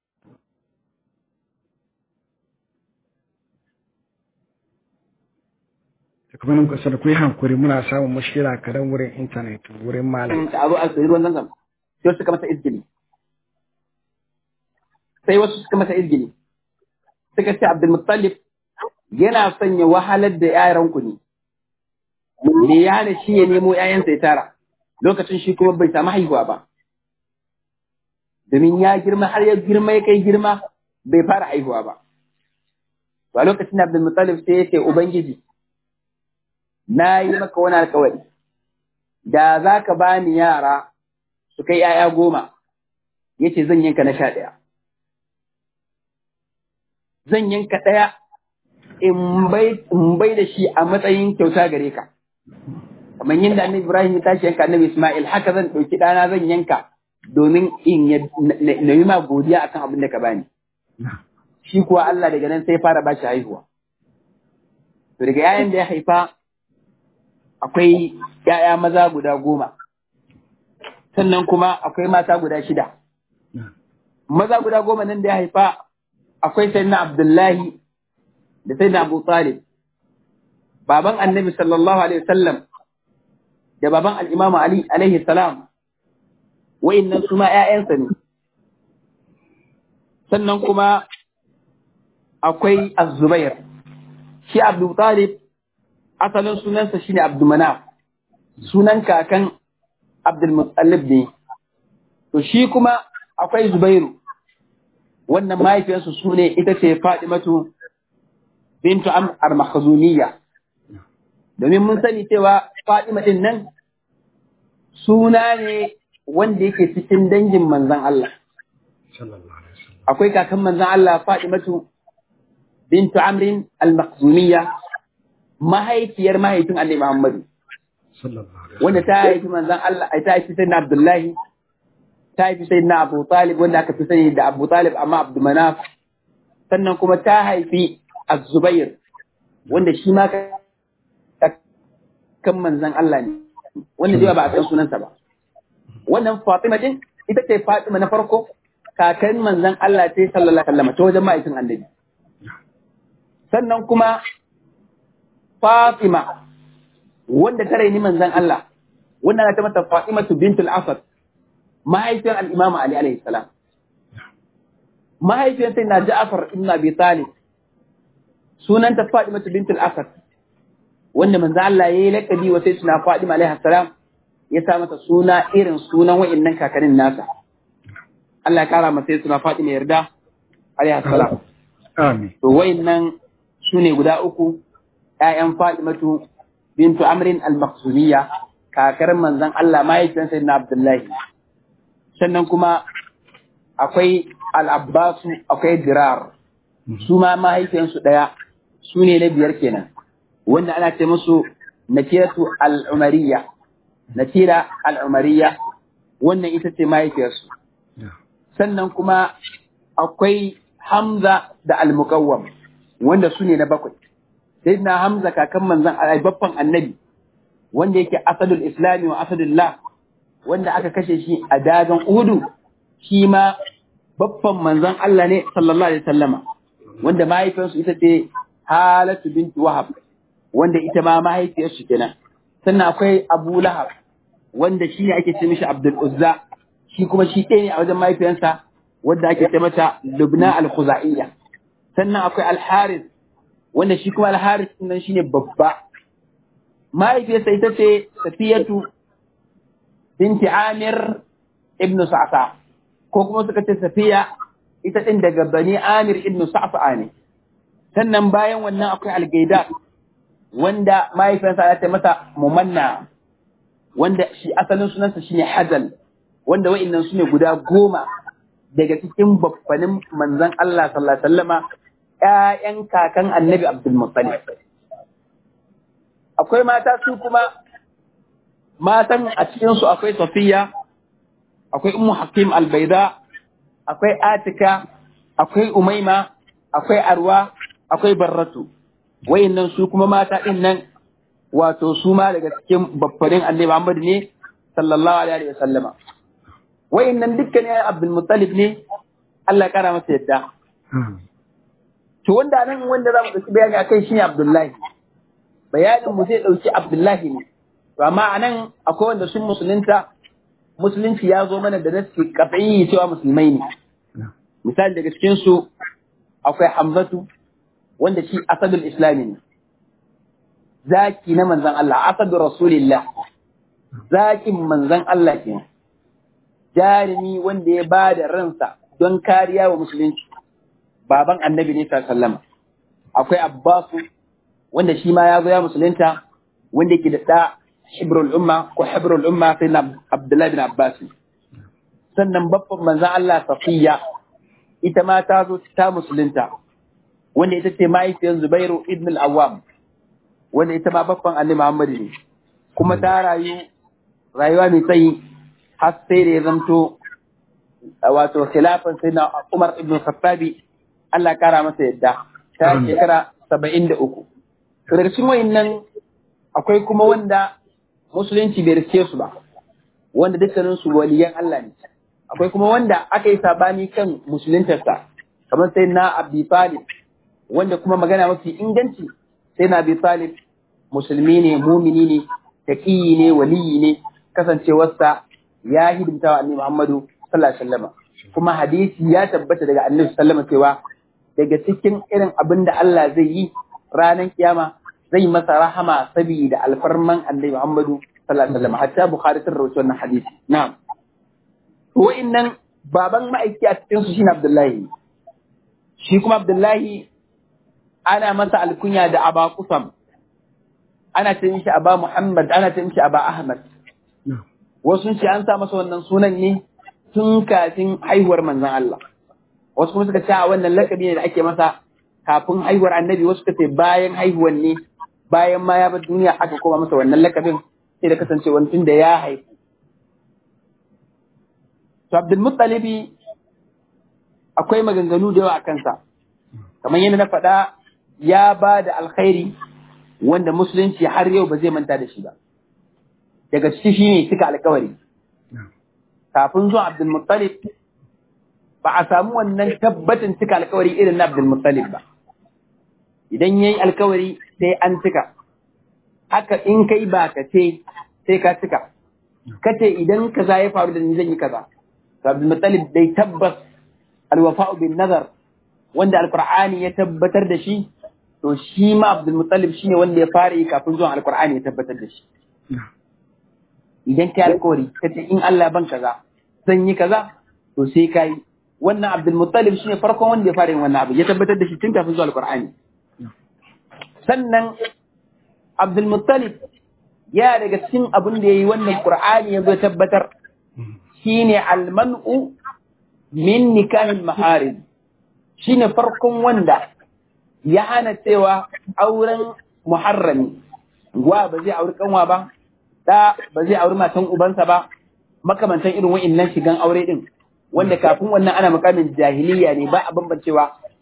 Da kuma nan kasar ku yi hankuri muna samun mushkila kadan wurin intanet wurin malam. da abu a sayi ruwan zanzam sai suka masa izgili sai wasu suka masa izgili suka ce Abdul Muttalib yana son ya wahalar da yaran ku ne me ya hana shi ya nemo ƴaƴansa ya tara lokacin shi kuma bai samu haihuwa ba domin ya girma har ya girma ya kai girma bai fara haihuwa ba to a lokacin da Abdul Muttalib sai ya ce ubangiji na yi maka wani alkawari da za ka ba ni yara su kai ‘ya'ya goma, ya ce zan yanka na sha ɗaya. Zan yanka ɗaya in bai da shi a matsayin kyauta gare ka. Kamar yin da annabi Ibrahim ya tashi yanka annabi Ismail, haka zan ɗauki ɗana zan yanka domin in na yi ma godiya akan abin da ka bani. Shi kuwa Allah daga nan sai fara ba shi haihuwa. To daga ‘ya'yan da ya haifa akwai ‘ya'ya maza guda goma, sannan kuma akwai mata guda shida. Maza guda goma nan da ya haifa akwai sai na Abdullahi da sai na Abu Talib, baban annabi sallallahu Alaihi wasallam da baban al'imamu Ali alaihi salam, wa'innan su ma ‘ya'yansa ne. Sannan kuma akwai Az-Zubair, shi Abu Talib asalin sunansa shine Abdulmanaf sunan kakan Abdulmuttalib ne to shi kuma akwai Zubairu wannan mahaifiyarsu su ne ita ce Fadimatu bintu Amr al-Makhzumiyya domin mun sani cewa Fadima din nan suna ne wanda yake cikin dangin manzon Allah akwai kakan manzon Allah Fadimatu bintu Amr al-Makhzumiyya mahaifiyar mahaifin Annabi Muhammadu wanda ta haifi manzon Allah ai ta haifi sayyidina Abdullahi ta haifi sayyidina Abu Talib wanda aka fi sani da Abu Talib amma Abdul Manaf sannan kuma ta haifi Az-Zubair wanda shi ma kan manzon Allah ne wanda dai ba a san sunansa ba wannan Fatima din ita ce Fatima na farko kakan manzon Allah ce sallallahu alaihi wasallam ta wajen mahaifin Annabi sannan kuma Fatima wanda ta raini manzan Allah wanda ana ta mata Fatimatu bintul Asad mahaifiyar al-Imam Ali alaihi salam mahaifiyar sai na Ja'far ibn Abi Talib sunanta Fatimatu bintul Asad wanda manzan Allah yayi lakabi wa sai suna Fatima alaihi salam ya sa mata suna irin sunan wa'annan kakannin nasa Allah ya kara masa suna Fatima yarda alaihi salam Amin. to wa'annan sune guda uku ‘ya'yan Fatimatu bintu Amrin al-Maksumiyya, kakar manzan Allah mahaifiyar sai na Abdullahi. Sannan kuma akwai al-Abbasu, akwai Dirar, su ma mahaifiyarsu ɗaya, su ne na biyar kenan, wanda ana ce musu Nakiratu al-Umariya, Nakira al-Umariya, wannan ita ce mahaifiyarsu. Sannan kuma akwai Hamza da al-Muqawwam, wanda su ne na bakwai. sayyidina hamza kakan manzon Allah babban annabi wanda yake asadul islami wa asadullah wanda aka kashe shi a dagan uhudu shi ma babban manzon Allah ne sallallahu alaihi wasallama wanda mahaifiyarsu ita ce halatu binti wahab wanda ita ma mahaifiyarsu kenan sannan akwai abu lahab wanda shi ne ake ce mishi abdul uzza shi kuma shi ɗaya ne a wajen mahaifiyarsa wanda ake ce mata lubna al-khuzaiya sannan akwai al-haris wanda shi kuma al-haris nan shine babba mahaifiyarsa ita ce safiyatu binti amir ibnu sa'sa ko kuma suka ce safiya ita din daga bani amir ibnu sa'sa ne sannan bayan wannan akwai al-gaida wanda mahaifiyarsa ya ce mata mumanna wanda shi asalin sunansa shine hazal wanda wa'annan su ne guda goma daga cikin babbanin manzon Allah sallallahu alaihi wasallama ƴaƴan kakan annabi Abdul Muttalib akwai mata su kuma matan a cikin su akwai Safiya akwai Ummu Hakim Al-Baida akwai Atika akwai Umaima akwai Arwa akwai Barratu wayannan su kuma mata din nan wato su ma daga cikin babbanin annabi Muhammad ne sallallahu alaihi wasallama wayannan dukkan ya Abdul Muttalib ne Allah ya kara masa yadda to wanda nan wanda za mu dauki bayani akai shine Abdullahi bayanin mu zai dauki Abdullahi ne to amma anan akwai wanda sun musulunta musulunci ya zo mana da nasi qat'i cewa musulmai ne misali daga cikin su akwai Hamzatu wanda shi asadul islami ne zaki na manzon Allah asadu rasulillah zakin manzon Allah kenan jarumi wanda ya ba da ransa don kariya wa musulunci baban annabi ne sallama akwai abbasu wanda shi ma ya zo ya musulunta wanda yake da ɗa hibrul umma ko hibrul umma sai na abdullahi bin abbas sannan babban manzan Allah safiya ita ma ta zo ta musulunta wanda ita ce mahaifiyar zubairu ibn al-awwam wanda ita ma babban annabi muhammad ne kuma ta rayu rayuwa mai tsayi har sai da ya zamto wato khilafan sai na Umar ibn Khattabi Allah kara masa yadda ta shekara saba'in da uku. Daga wayannan akwai kuma wanda musulunci bai riske su ba, wanda dukkanin su waliyan Allah ne. Akwai kuma wanda aka yi sabani kan musuluntarsa, kamar sai na Abi Talib, wanda kuma magana mafi inganci sai na Abi Talib musulmi ne, mumini ne, taqiyi ne, waliyi ne, kasancewarsa ya hidimta wa annabi Muhammadu sallallahu alaihi wasallam kuma hadisi ya tabbata daga annabi sallallahu alaihi cewa daga cikin irin abin da Allah zai yi ranar kiyama zai masa rahama saboda alfarman annabi Muhammadu sallallahu alaihi wasallam hatta Bukhari sun rawaito wannan hadisi na'am to wa'annan baban ma'aiki a cikin su shine Abdullahi shi kuma Abdullahi ana masa alkunya da Aba Kusam ana ce mishi Aba Muhammad ana ce mishi Aba Ahmad wasu ce an sa masa wannan sunan ne tun kafin haihuwar manzon Allah wasu kuma suka ce a wannan lakabi ne da ake masa kafin haihuwar annabi wasu suka ce bayan haihuwar ne bayan ma ya bar duniya aka koma masa wannan lakabin sai da kasance wani tun da ya haifu to Abdul Muttalibi akwai maganganu da yawa a kansa kamar yadda na faɗa ya ba da alkhairi wanda musulunci har yau ba zai manta da shi ba daga ciki shi ne cika alkawari. Kafin zuwa Abdulmuttalib ba a samu wannan tabbatin cika alkawari irin na Abdulmuttalib ba. Idan ya yi alkawari sai an cika, haka in kai ba ka ce sai ka cika. Ka ce idan kaza ya faru da ni zan yi kaza. Abdulmuttalib dai tabbas alwafa'u bin nazar wanda alkur'ani ya tabbatar da shi to shi ma Abdulmuttalib shine wanda ya fara yi kafin zuwan alkur'ani ya tabbatar da shi. idan ka yi alkawari ka ce in Allah ban kaza zan yi kaza to sai ka yi wannan Abdul Muttalib shine farkon wanda ya fara yin wannan abu ya tabbatar da shi tun kafin zuwa alqur'ani sannan Abdul Muttalib ya daga cikin abin da yayi wannan qur'ani ya zo tabbatar shine almanu min nikahil maharib shine farkon wanda ya hana cewa auren muharrami wa ba zai auri kanwa ba da ba zai auri matan ubansa ba makamantan irin wa'innan shigan aure din wanda kafin wannan ana makamin jahiliya ne ba a bambancewa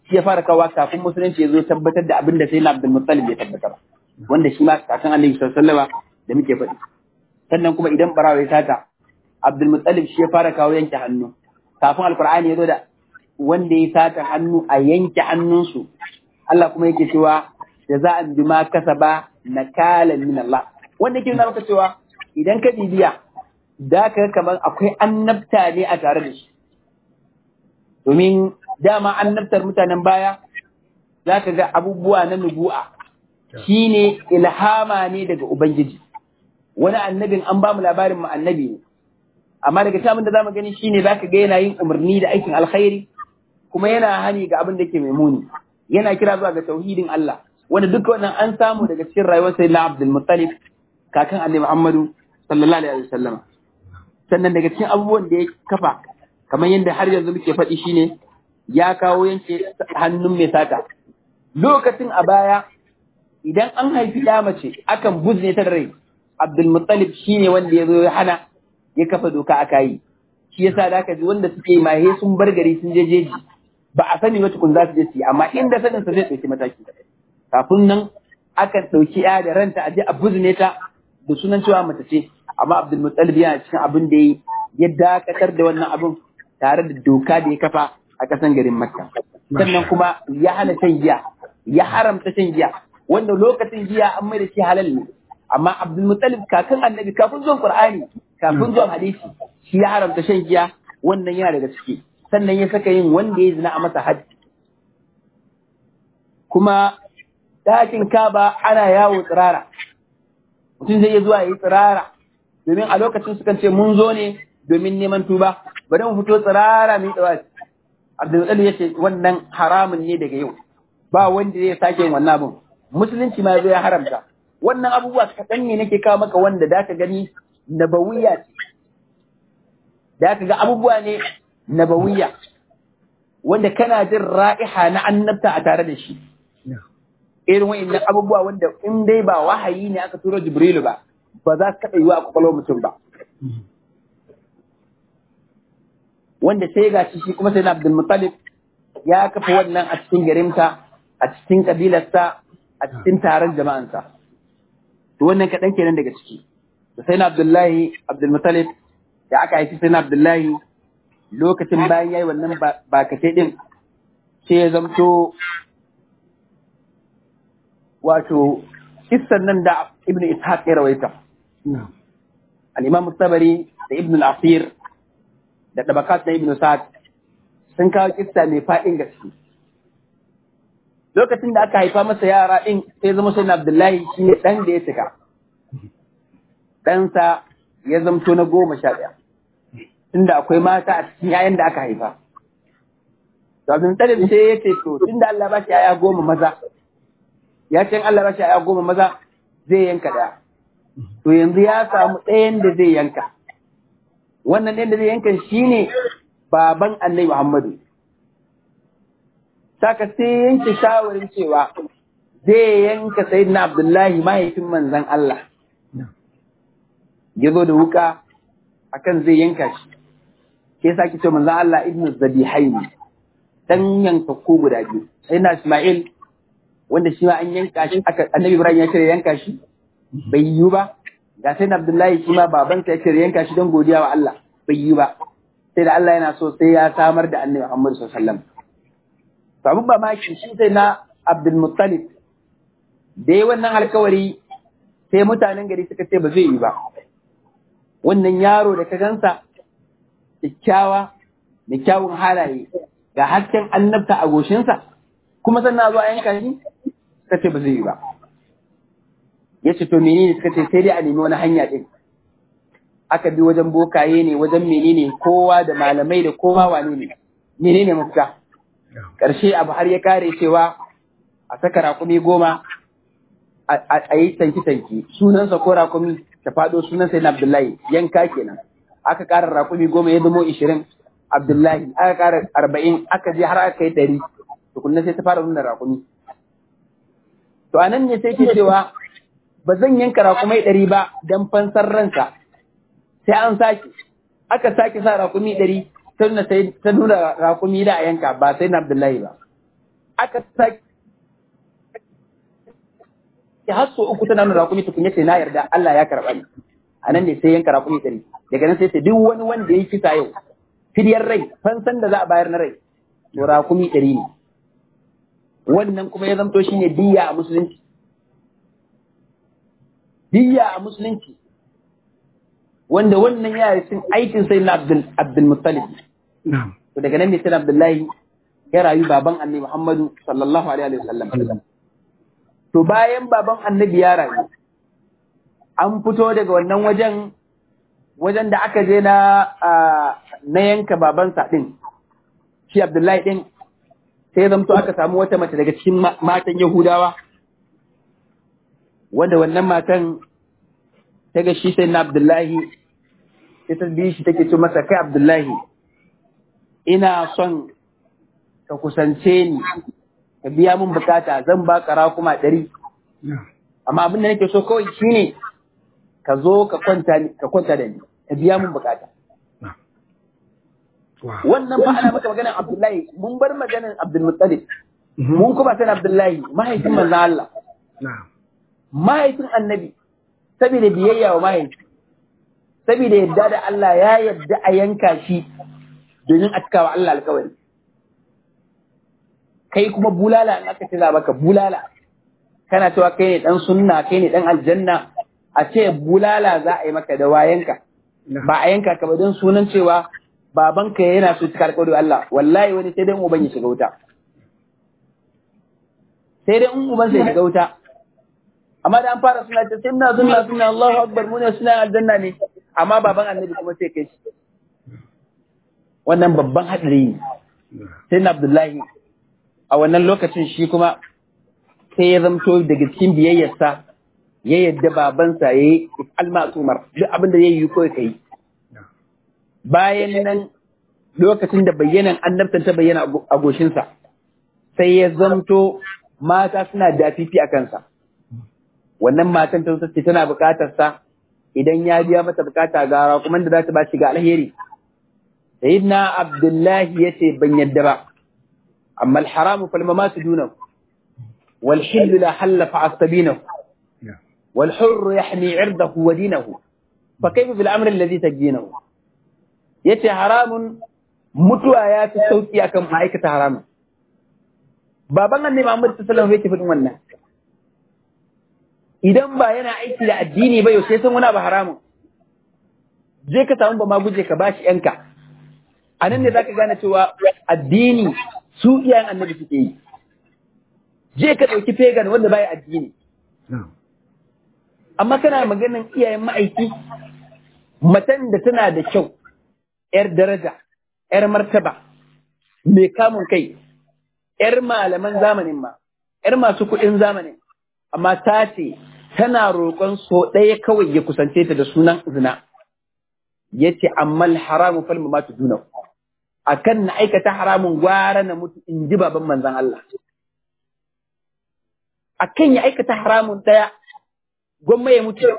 shi ya fara kawo kafin musulunci ya zo tabbatar da abin da sai na Abdul Muttalib ya tabbatar wanda shi ma kakan Annabi sallallahu alaihi wasallam da muke faɗi sannan kuma idan barawa ya sata Abdul Muttalib shi ya fara kawo yanke hannu kafin Alkur'ani ya zo da wanda ya sata hannu a yanke hannunsu Allah kuma yake cewa jaza'an bima kasaba nakalan min Allah wanda yake nuna maka cewa idan ka bibiya da ka kamar akwai annabta ne a tare da shi domin dama annabtar mutanen baya za ka ga abubuwa na nubu'a shine ilhama ne daga ubangiji wani annabin an ba mu labarin mu annabi ne amma daga cikin da zamu gani shine zaka ga yana yin umarni da aikin alkhairi kuma yana hani ga abin da ke mai muni yana kira zuwa ga tauhidin Allah wanda duk wannan an samu daga cikin rayuwar sayyidina Abdul Muttalib kakan Annabi Muhammadu sallallahu alaihi wasallam sannan daga cikin abubuwan da ya kafa kamar yadda har yanzu muke faɗi shine ya kawo yanke hannun mai sata lokacin a baya idan an haifi ya mace akan buzne ta da rai Abdul Muttalib shine wanda ya zo ya hana ya kafa doka aka yi shi yasa da aka ji wanda suke mahe sun bar gari sun je jeji ba a sani ba tukun za su je su yi amma inda sanin sa zai ɗauki mataki kafin nan akan ɗauki ya da ranta a je a buzne ta da sunan cewa mace ce amma Abdul Muttalib yana cikin abin da yi ya dakatar da wannan abin tare da doka da ya kafa a ƙasan garin Makka sannan kuma ya hana shan giya ya haramta shan giya wanda lokacin giya an mai da shi halal ne amma Abdul Muttalib kakan annabi kafin zuwan Qur'ani kafin zuwan hadisi shi ya haramta shan giya wannan yana daga ciki sannan ya saka yin wanda ya zina a masa hajji kuma ɗakin kaba ana yawo tsirara mutum zai iya zuwa yi tsirara domin a lokacin sukan ce mun zo ne domin neman tuba bari mu fito tsirara mu yi tsawaci Abdul ya ce wannan haramun ne daga yau ba wanda zai sake yin wannan abin musulunci ma zai haramta wannan abubuwa kaɗan ne nake kawo maka wanda da ka gani nabawiya ce da ka ga abubuwa ne nabawiya wanda kana jin ra'iha na annabta a tare da shi irin wa'annan abubuwa wanda in dai ba wahayi ne aka turo jibrilu ba ba za su taɓa yiwa a kwakwalwar mutum ba wanda sai ga shi kuma sai na abdul muttalib ya kafa wannan a cikin garinta a cikin kabilarsa a cikin taron jama'ansa to wannan kaɗan kenan daga ciki da sai na abdullahi abdulmutalib da aka haifi sai na abdullahi lokacin bayan yayi wannan bakace din sai ya zamto wato kissan nan da ibnu ishaq ya rawaita al-imam sabari da ibnu al-asir da tabakat na ibnu sa'ad sun kawo kissa mai fa'in gaske lokacin da aka haifa masa yara din sai zama sai na abdullahi shi ne dan da ya cika ɗansa ya zamto na goma sha ɗaya, tunda akwai mata a cikin ‘ya'yan da aka haifa. To abin talib sai ya ce to tunda Allah ba shi ‘ya'ya goma maza, ya ce Allah ba shi ‘ya'ya goma maza zai yanka ɗaya. To yanzu ya samu ɗayan da zai yanka. Wannan ɗayan da zai yanka shi ne baban Annabi Muhammadu. Saka sai yanke shawarin cewa zai yanka Sayyidina Abdullahi mahaifin manzon Allah. ya zo da wuka akan zai yanka shi ke sa ki ce manzon Allah ibn Zabihaini dan yanka ko guda biyu sai na Ismail wanda shi ma an yanka shi aka Annabi Ibrahim ya ce yanka shi bai yi ba ga sai Abdullahi shi ma babansa ya ce yanka shi don godiya wa Allah bai yi ba sai da Allah yana so sai ya samar da Annabi Muhammad sallallahu alaihi wasallam to abun ba ma shi sai na Abdul Muttalib da yi wannan alkawari sai mutanen gari suka ce ba zai yi ba wannan yaro da ka gansa kyakkyawa da kyawun halaye ga hasken annabta a goshinsa kuma sannan zuwa yanka shi suka ce ba zai yi ba ya ce to menene suka ce sai dai a nemi wani hanya ɗin aka bi wajen bokaye ne wajen menene kowa da malamai da kowa wane ne menene mafita ƙarshe abu har ya kare cewa a saka rakumi goma a yi tanki-tanki sunansa ko rakumi ta faɗo sunan sai na Abdullahi yanka kenan aka ƙara raƙumi goma ya zamo ishirin Abdullahi aka ƙara arba'in aka je har aka yi ɗari tukunna sai ta fara nuna raƙumi to anan ne sai ke cewa ba zan yanka raƙumai ɗari ba don fansar ransa sai an sake aka sake sa raƙumi ɗari ta nuna raƙumi da a yanka ba sai na Abdullahi ba aka sake har so uku tana nuna rakumi tukun yace na yarda Allah ya karɓa ni a nan ne sai yanka rakumi ɗari daga nan sai ce duk wani wanda ya yi kisa yau fidyar rai fansan da za a bayar na rai to rakumi ɗari ne wannan kuma ya zamto shine diya a musulunci diya a musulunci wanda wannan ya yi cin aikin sai na Abdul Abdul Muttalib na'am to daga nan ne sai Abdullahi ya rayu baban Annabi Muhammadu sallallahu alaihi wasallam to bayan baban Annabi ya rayu an fito daga wannan wajen wajen da aka je na na yanka babansa din shi Abdullahi din sai zamto aka samu wata mace daga cikin matan Yahudawa wanda wannan matan ta ga shi sai na Abdullahi sai ta bi shi take ce masa kai Abdullahi ina son ka kusance ni ka biya min bukata zan ba ka kuma ɗari na'am amma abin da nake so kawai shine ka zo ka kwanta ni- ka kwanta da ni ka biya min bukata na'am wow wannan fa ana maka maganar Abdullahi mun bar maganar Abdul Muttalib Mhm. mun kuma san Abdullahi mahaifin manzon Allah na'am mahaifin annabi saboda biyayya wa mahaifi saboda yadda da Allah ya yadda a yanka shi domin a cikawa Allah alkawari kai kuma bulala in aka ce za baka bulala kana cewa kai ne dan sunna kai ne dan aljanna a ce bulala za a yi maka da wayanka ba a yanka ka ba don sunan cewa babanka yana so cika alkawari wa Allah wallahi wani sai dai in uban ya shiga wuta sai dai in uban sai shiga wuta amma da an fara suna ce sai muna sunna sunna Allahu akbar mu ne suna aljanna ne amma baban annabi kuma sai kai shi wannan babban hadari ne sai na Abdullahi a wannan lokacin shi kuma sai ya zamto daga cikin biyayyarsa ya yadda babansa ya yi almasumar duk abin da ya yi kawai kai bayan nan lokacin da bayyanan annabtan ta bayyana a goshinsa sai ya zamto mata suna dafifi a kansa wannan matan ta ce tana bukatar sa idan ya biya mata bukata gara kuma da za ta ba shi ga alheri sayyidina abdullahi yace ban yadda ba amma alharamu fal mamatu dunahu wal hillu la halla fa astabinahu wal hurru yahmi irdahu wa dinahu fa kayfa bil amri alladhi tajinahu yace haramun mutuwa ya fi sauki akan ma'aikata haramun baban annabi Muhammad sallallahu alaihi wasallam yake fadin wannan idan ba yana aiki da addini ba yau sai san wani abu haramun je ka samu ba ma guje ka bashi yanka a nan ne zaka gane cewa addini su iyayen annabi suke yi je ka ɗauki pagan wanda baya addini amma kana maganin iyayen ma'aiki matan da tana da kyau yar daraja yar martaba mai kamun kai yar malaman zamanin ma yar masu kuɗin zamanin amma ta ce tana roƙon so ɗaya kawai ya kusance ta da sunan zina ya ce ammal haramun falma ma duna a kan na aikata haramun gwara na mutu in ji baban manzan Allah a kan ya aikata haramun ɗaya gwamma ya mutu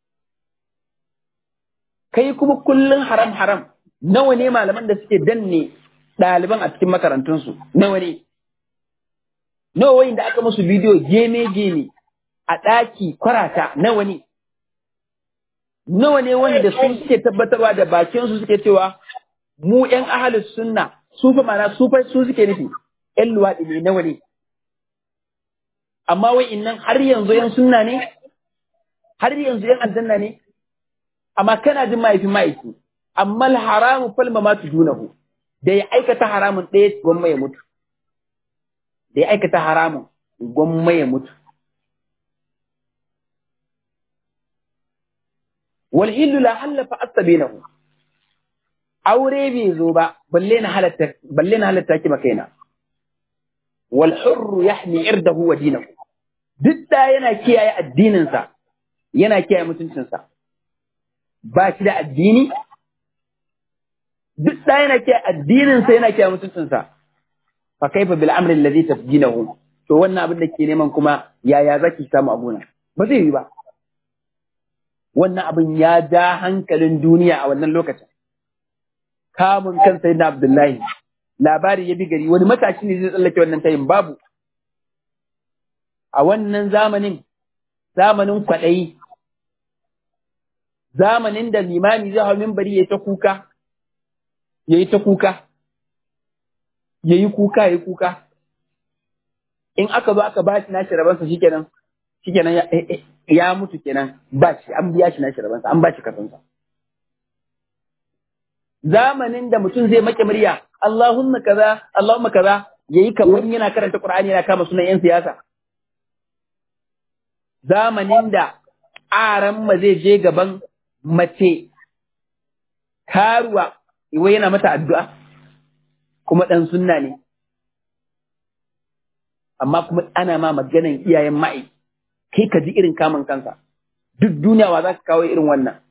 kai kuma kullum haram haram nawa ne malaman da suke danne ɗaliban a cikin makarantunsu nawa ne nawa wayin da aka musu bidiyo geme geme a ɗaki kwarata nawa ne nawa ne wanda su suke tabbatarwa da bakin su suke cewa mu ƴan ahalus sunna su fa mana su fa su suke nufi ƴan luwaɗi ne nawa ne amma wai innan har yanzu ƴan sunna ne har yanzu ƴan aljanna ne amma kana jin mahaifin mahaifi amma haramu falma ma tudunahu da ya aikata haramun ɗaya gwamma ya mutu da ya aikata haramun gwamma ya mutu wal illu la halla fa astabinahu aure bai zo ba balle na halatta balle na halatta ki makaina wal hurru yahmi irdahu wa dinahu duk da yana kiyaye addinin sa yana kiyaye mutuncin sa ba shi da addini duk da yana kiyaye addinin sa yana kiyaye mutuncin sa fa kaifa bil amri alladhi tafjinahu to wannan abin da ke neman kuma yaya zaki samu abuna ba zai yi ba wannan abin ya ja hankalin duniya a wannan lokacin. Kamun kan sai na Abdullahi, labari ya bi gari wani matashi ne zai tsallake wannan tayin babu, a wannan zamanin zamanin kwaɗayi zamanin da limami zai hau mimbari ya ta kuka ya yi ta kuka ya yi kuka ya yi kuka in aka zo aka ba shi nashi rabansa shikenan shikenan ya, ya mutu kenan ba shi an biya shi nashi rabansa an ba shi kasansa zamanin da mutum zai make murya Allahumma kaza Allahumma kaza yayi kamar yana karanta Qur'ani yana kama sunan yan siyasa zamanin da aran ma zai je gaban mace karuwa wai yana mata addu'a kuma dan sunna ne amma kuma ana ma maganan iyayen ma'i kai ka ji irin kamun kansa duk duniya wa za ka kawo irin wannan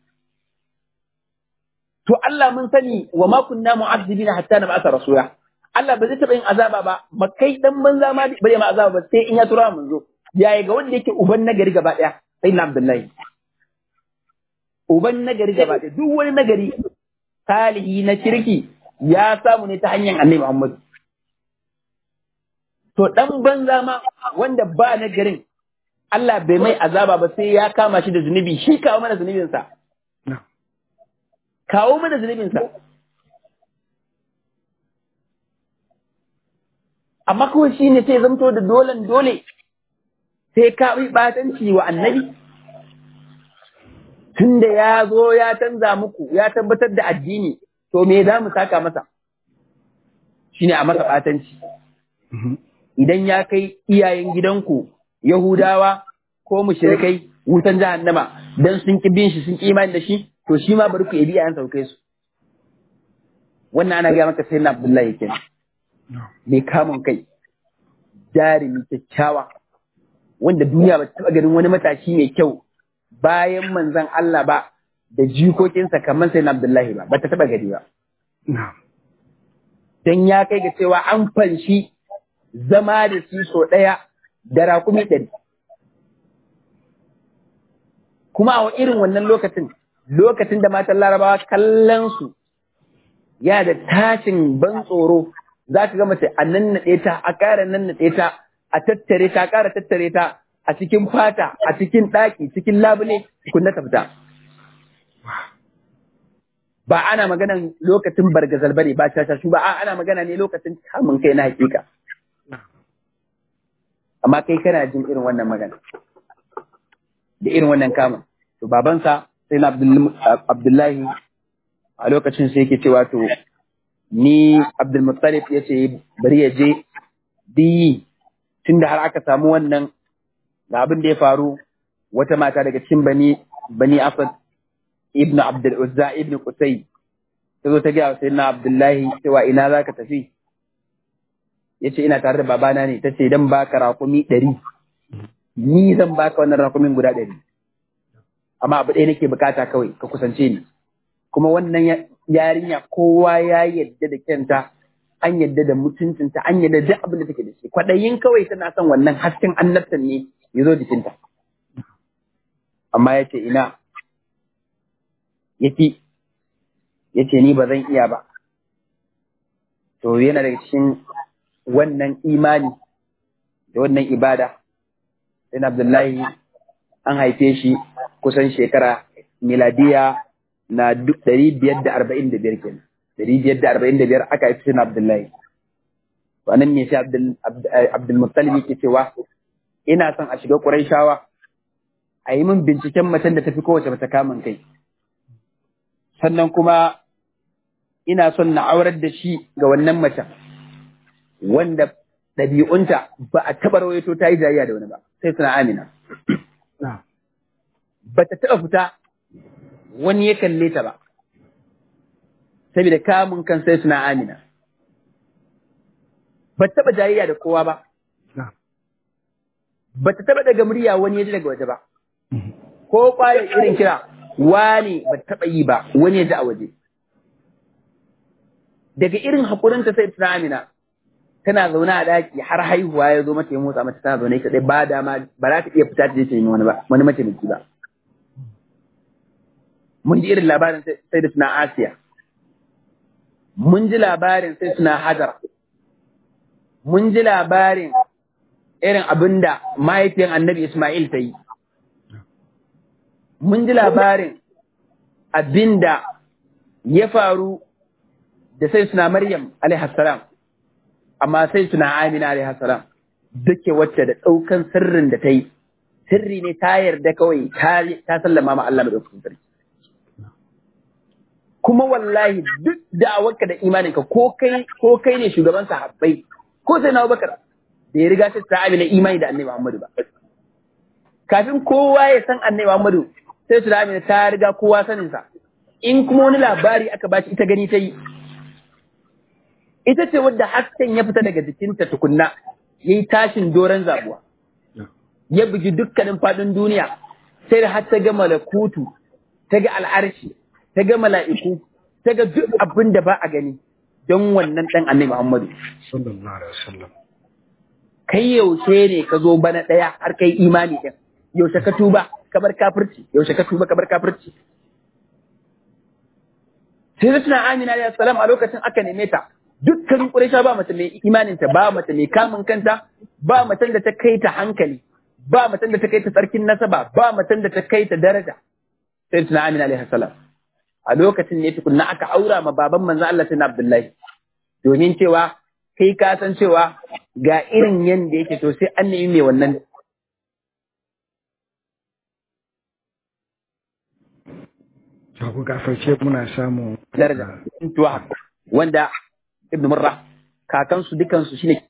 to Allah mun sani wa ma kunna mu'azzibina hatta nab'atha rasula Allah ba zai taɓa yin azaba ba makai dan banza ma bare ma azaba ba sai in ya tura mun zo yaya ga wanda yake uban nagari gaba daya sai na Abdullahi uban nagari gaba daya duk wani nagari salihi na kirki ya samu ne ta hanyar Annabi Muhammad to dan banza ma wanda ba nagarin Allah bai mai azaba ba sai ya kama shi da zunubi shi kawo mana zunubinsa kawo mana zunubinsa amma kawai shi ne sai zamto da dolen dole sai ka yi batanci wa annabi tun da ya zo ya canza muku ya tabbatar da addini to me za mu saka masa shi ne a masa batanci idan ya kai iyayen gidanku Yahudawa ko mushrikai wutan jahannama dan sun ki bin shi sun ki imani da shi to shi ma bari ku yabi iyayen saukai su wannan ana ga maka sai na Abdullahi kenan mai kamun kai jarumi kyakkyawa wanda duniya ba ta taɓa ganin wani matashi mai kyau bayan manzon Allah ba da jikokinsa kamar sai na Abdullahi ba ba ta taɓa gani ba dan ya kai ga cewa an fanshi zama da shi so ɗaya da raƙumi ɗari. Kuma a irin wannan lokacin, lokacin da matan larabawa kallon su ya da tashin ban tsoro za ka ga mace a nannaɗe ta, a ƙara nannaɗe ta, a tattare ta, a ƙara tattare ta a cikin fata, a cikin ɗaki, cikin labule, kunna ta fita. Ba ana maganan lokacin bargazal bane ba shashashu ba, ana magana ne lokacin kamun kai na hakika. amma kai kana jin irin wannan magana da irin wannan kama to babansa sai na abdullahi a lokacin sai yake cewa to ni abdulmuttalib ya ce bari ya je diyi tunda har aka samu wannan ga abin da ya faru wata mata daga cikin bani bani asad ibnu abdul uzza ibnu qusay ta zo ta ga sai na abdullahi cewa ina za ka tafi ya ce ina tare da babana ne ta ce dan baka rakumi ɗari ni zan baka wannan rakumin guda ɗari amma abu ɗaya nake bukata kawai ka kusance ni kuma wannan yarinya kowa ya yadda da kyanta an yadda da mutuncinta an yadda duk abin da take da shi kwaɗayin kawai tana son wannan hasken annabtan ne ya zo jikinta amma ya ce ina yaki ya ce ni ba zan iya ba to yana daga cikin wannan imani da wannan ibada sai Abdullahi an haife shi kusan shekara miladiya na ɗari biyar da arba'in da biyar kenan ɗari biyar da arba'in da biyar aka haife shi na Abdullahi to anan ne sai Abdulmuttalib yake cewa ina son a shiga Qurayshawa a yi min binciken macen da tafi kowace mata kamun kai sannan kuma ina son na aurar da shi ga wannan macen wanda ɗabi'unta ba a taɓa rawaito ta yi jayayya da wani ba sai suna amina. Ba ta taɓa fita wani ya kalle ta ba, saboda kamun kan sai suna amina. Ba ta taɓa jayayya da kowa ba. Ba ta taɓa daga murya wani ya ji daga waje ba. Ko ƙwayar irin kira wani ba ta taɓa yi ba wani ya ji a waje. Daga irin haƙurinta sai suna amina. tana zaune a daki har haihuwa ya zo mata ya motsa mata tana zaune ita dai ba dama ba za ta iya fita ta je ta yi wani ba wani mataimaki ba mun ji irin labarin sai da suna Asiya mun ji labarin sai suna Hajar mun ji labarin irin abin da mahaifiyar annabi Ismail ta yi. Mun ji labarin abin da ya faru da sai suna Maryam alaihassalam, amma sai suna Amina alaihassalam, duke wacce da ɗaukan sirrin da ta yi, sirri ne ta yarda kawai ta sallama ma Allah maɗaukakin sarki. Kuma wallahi duk da'awarka da imaninka ko kai ko kai ne shugaban sahabbai ko sai na Abubakar da ya riga sai ta amina imani da Annabi Muhammadu ba. Kafin kowa ya san Annabi Muhammadu sai su da amina ta riga kowa saninsa. In kuma wani labari aka ba ita gani ta yi, ita ce wadda hasken ya fita daga jikinta tukunna ya yi tashin doron zabuwa ya bugi dukkanin faɗin duniya sai da har ta ga malakutu ta ga al'arshi ta ga mala'iku ta ga duk abin da ba a gani don wannan ɗan annabi Muhammadu sallallahu alaihi wasallam kai yaushe ne ka zo bana ɗaya har kai imani ɗin yaushe ka tuba ka bar kafirci yaushe ka tuba ka bar kafirci sai da tuna Amina alayhi salam a lokacin aka neme ta dukkanin Quraysha ba mace mai imaninta ba mace mai kamun kanta ba macen da ta kai ta hankali ba macen da ta kai ta tsarkin nasaba ba macen da ta kai ta daraja sai tuna Amina alayhi salam a lokacin ne tukunna aka aura ma baban manzo Allah sai Abdullahi domin cewa kai ka san cewa ga irin yanda yake to sai an nemi mai wannan ku gafarce muna samu daraja tuwa wanda ibn murra kakansu dukansu shine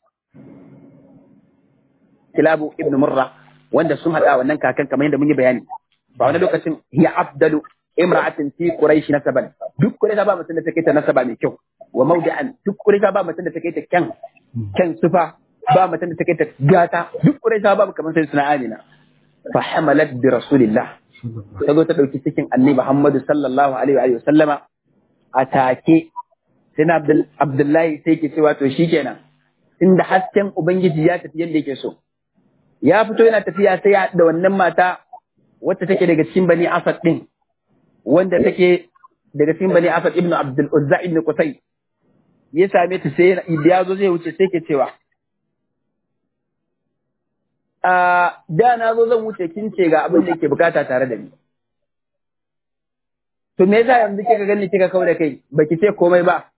kilabu ibn murra wanda sun hada wannan kakan kamar yadda mun yi bayani ba wani lokacin hiya afdalu imra'atin fi quraish nasaban duk quraish ba mutum da take ta nasaba mai kyau wa mawdi'an duk quraish ba mutum da take ta kyan kyan sufa ba mutum da take ta gata duk quraish ba kamar sai suna amina fa hamalat bi rasulillah ta zo ta ɗauki cikin annabi Muhammadu sallallahu alaihi wa sallama a take sai na Abdullahi sai ke cewa to shikenan inda hasken Ubangiji ya tafi yadda yake so ya fito yana tafiya sai ya da wannan mata wacce take daga cikin bani Asad din wanda take daga cikin bani Asad ibn Abdul Uzza ibn Qusay ya same ta sai ya zo zai wuce sai ke cewa a da na zo zan wuce kin ce ga abin da yake bukata tare da ni. To me yasa yanzu kika gani kika kau da kai baki ce komai ba?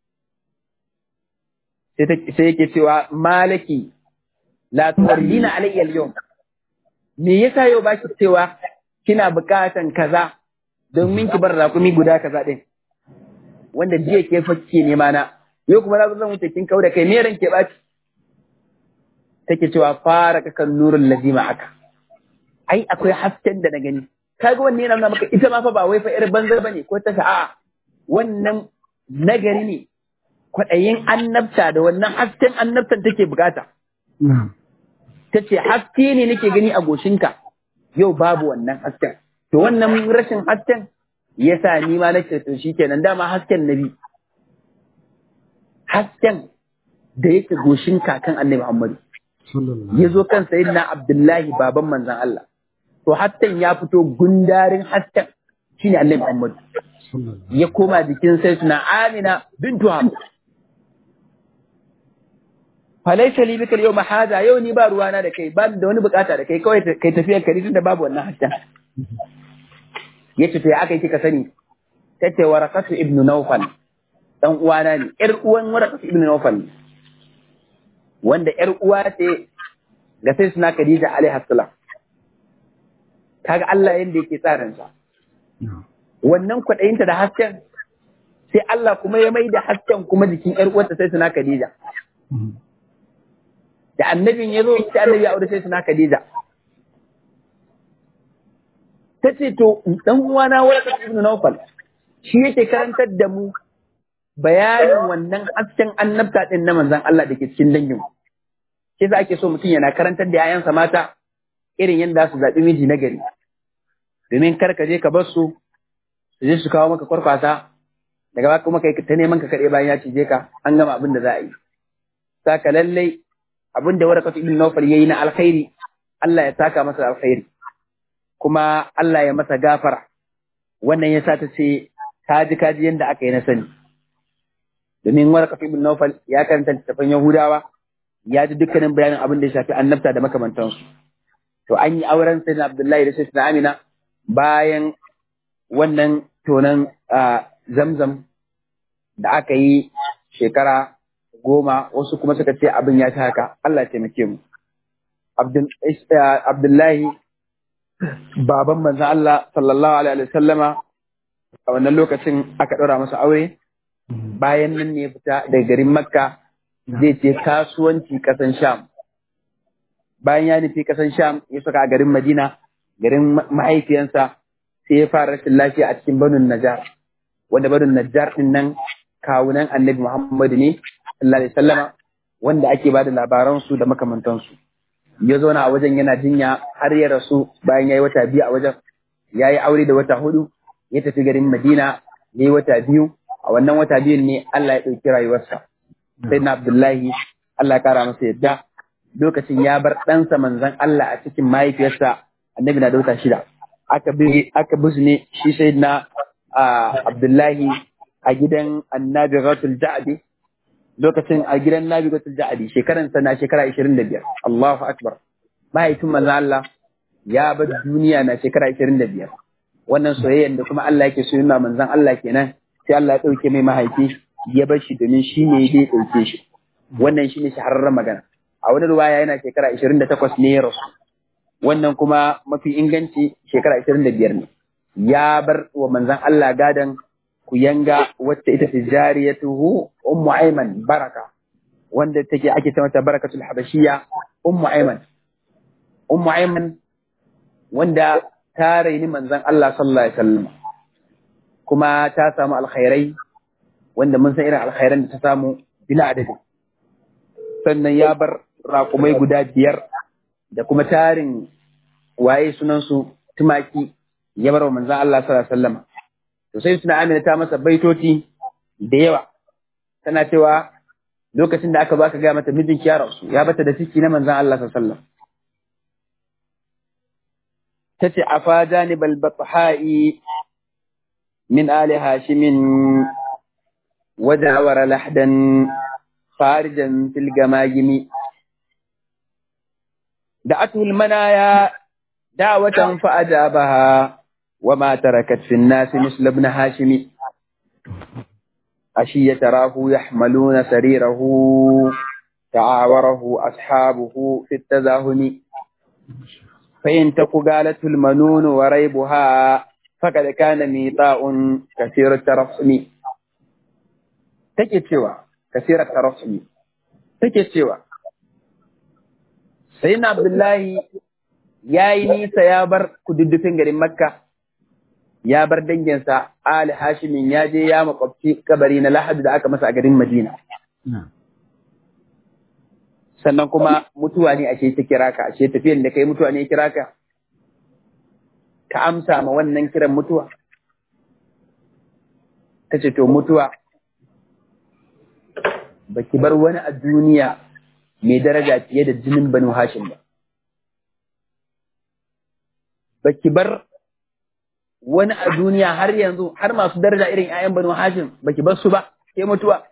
Sai yake cewa malaki la tuwallina alayya al-yawm. Me yasa yau baki cewa kina bukatan kaza domin ki bar rakumi guda kaza din. Wanda jiya ke fakke nema na. Yau kuma na zo zan wuce kin kau da kai me ran ke baci? take cewa fara kakan nurul lazima aka ai akwai hasken da na gani kaga wannan yana nuna maka ita ma fa ba wai fa irin banzar bane ko ta a'a wannan nagari ne kwaɗayin annabta da wannan hasken annabtan take bukata ta ce haske ne nake gani a goshinka yau babu wannan hasken to wannan rashin hasken yasa ni ma nake to shikenan dama hasken nabi hasken da yake goshin kakan annabi Muhammadu ya zo kan sayyidina Abdullahi baban manzan Allah. To hasken ya fito gundarin hasken shine Annabi Muhammad. Ya koma jikin sayyidina Amina bintu Wahab. Falaisa li bika yau mahaza yau ni ba ruwana da kai ba da wani bukata da kai kawai kai tafiyar kari tunda babu wannan hasken. Ya ce to ya aka yi kika sani tace warakatu ibnu Nawfal dan uwana ne ƴar uwan warakatu ibnu Nawfal ne. wanda ‘yar uwa ce ga sai suna Khadija alaihi salam. Kaga Allah yadda yake tsarinsa. Wannan kwaɗayinta da hasken, sai Allah kuma ya mai da hasken kuma jikin ‘yar uwarta sai suna Khadija. Da annabin ya zo sai annabi ya aure sai suna Khadija. Ta ce to ɗan uwana waraka ibn Nawfal shi yake karantar da mu bayanin wannan hasken annabta ɗin na manzan Allah da ke cikin dangin. Shi za ake so mutum yana karantar da ‘ya'yansa mata irin yadda su zaɓi miji na gari. Domin kar ka je ka bar su, su je su kawo maka kwarkwasa, daga ba kuma kai ta neman ka kaɗai bayan ya cije ka, an gama abin da za a yi. Saka lallai abin da warakatu ibn Nawfal ya yi na alkhairi, Allah ya saka masa alkhairi. Kuma Allah ya masa gafara. Wannan ya sa ta ce, kaji kaji yadda aka yi na sani. domin warqat ibn Nawfal ya karanta littafin Yahudawa ya ji dukkanin bayanin abin da ya shafi annabta da makamantansu to an yi auren sai na abdullahi da sai na amina bayan wannan tonan zamzam da aka yi shekara goma wasu kuma suka ce abin ya ta haka Allah taimake mu abdullahi baban manzan Allah sallallahu alaihi wa sallama a wannan lokacin aka ɗora masa aure bayan nan ne fita daga garin makka zai ce kasuwanci ƙasan sham bayan ya nufi ƙasan sham ya saka a garin madina garin mahaifiyansa sai ya fara rashin lafiya a cikin banun najar wanda banun najar din nan kawunan annabi muhammadu ne sallallahu alaihi wasallama wanda ake ba da labaransu da makamantansu ya zauna a wajen yana jinya har ya rasu bayan ya yi wata biyu a wajen ya yi aure da wata hudu ya tafi garin madina ya yi wata biyu a wannan wata biyun ne allah ya ɗauki rayuwarsa sai na abdullahi allah ya kara masa yadda lokacin ya bar ɗansa manzan allah a cikin mahaifiyarsa annabi na da wata shida aka bi aka ne shi sai na abdullahi a gidan annabi ratul ja'adi lokacin a gidan Nabi Gatul Ja'adi shekaran sa na shekara 25 Allahu akbar mahaifin manzo Allah ya bar duniya na shekara 25 wannan soyayyen da kuma Allah yake so yana manzon Allah kenan sai Allah ya dauke mai mahaifi ya bar shi domin shi ne zai dauke shi wannan shine shahararren magana a wani ruwaya yana shekara 28 ne ya rasu wannan kuma mafi inganci shekara 25 ne ya bar wa manzon Allah gadan ku yanga wacce ita ce jariyatuhu ummu ayman baraka wanda take ake ta mata barakatul habashiyya ummu ayman ummu ayman wanda ta raini manzon Allah sallallahu alaihi wasallam kuma ta samu alkhairai wanda mun san irin alkhairan da ta samu bila adadi sannan ya bar raƙumai guda biyar da kuma tarin waye sunansu tumaki ya bar wa manzon Allah sallallahu alaihi wasallam to sai suna amina ta masa baitoti da yawa tana cewa lokacin da aka baka gaya mata mijinki ya rasu ya bata da ciki na manzon Allah sallallahu alaihi wasallam tace afa janibal batha'i min ali hashimin wajawara lahdan kharijan fil gamagimi دعته المنايا دعوة فأجابها وما تركت في الناس مثل ابن هاشم أشي تراه يحملون سريره تعاوره أصحابه في التزاهم فإن تك قالته المنون وريبها فقد كان ميطاء كثير الترسم take cewa kasirar tarasumi take cewa sai na abdullahi ya yi nisa ya bar kududdufin garin makka ya bar danginsa ali hashimin ya je ya makwabci kabari na lahadu da aka masa a garin madina sannan kuma mutuwa ne ashe ta kira ka ashe tafiyan da kai mutuwa ne ya kira ka ka amsa ma wannan kiran mutuwa ta ce to mutuwa baki bar wani a duniya mai daraja fiye da jinin banu hashim ba baki bar wani a duniya har yanzu har masu daraja irin 'ya'yan banu hashim baki bar su ba sai mutuwa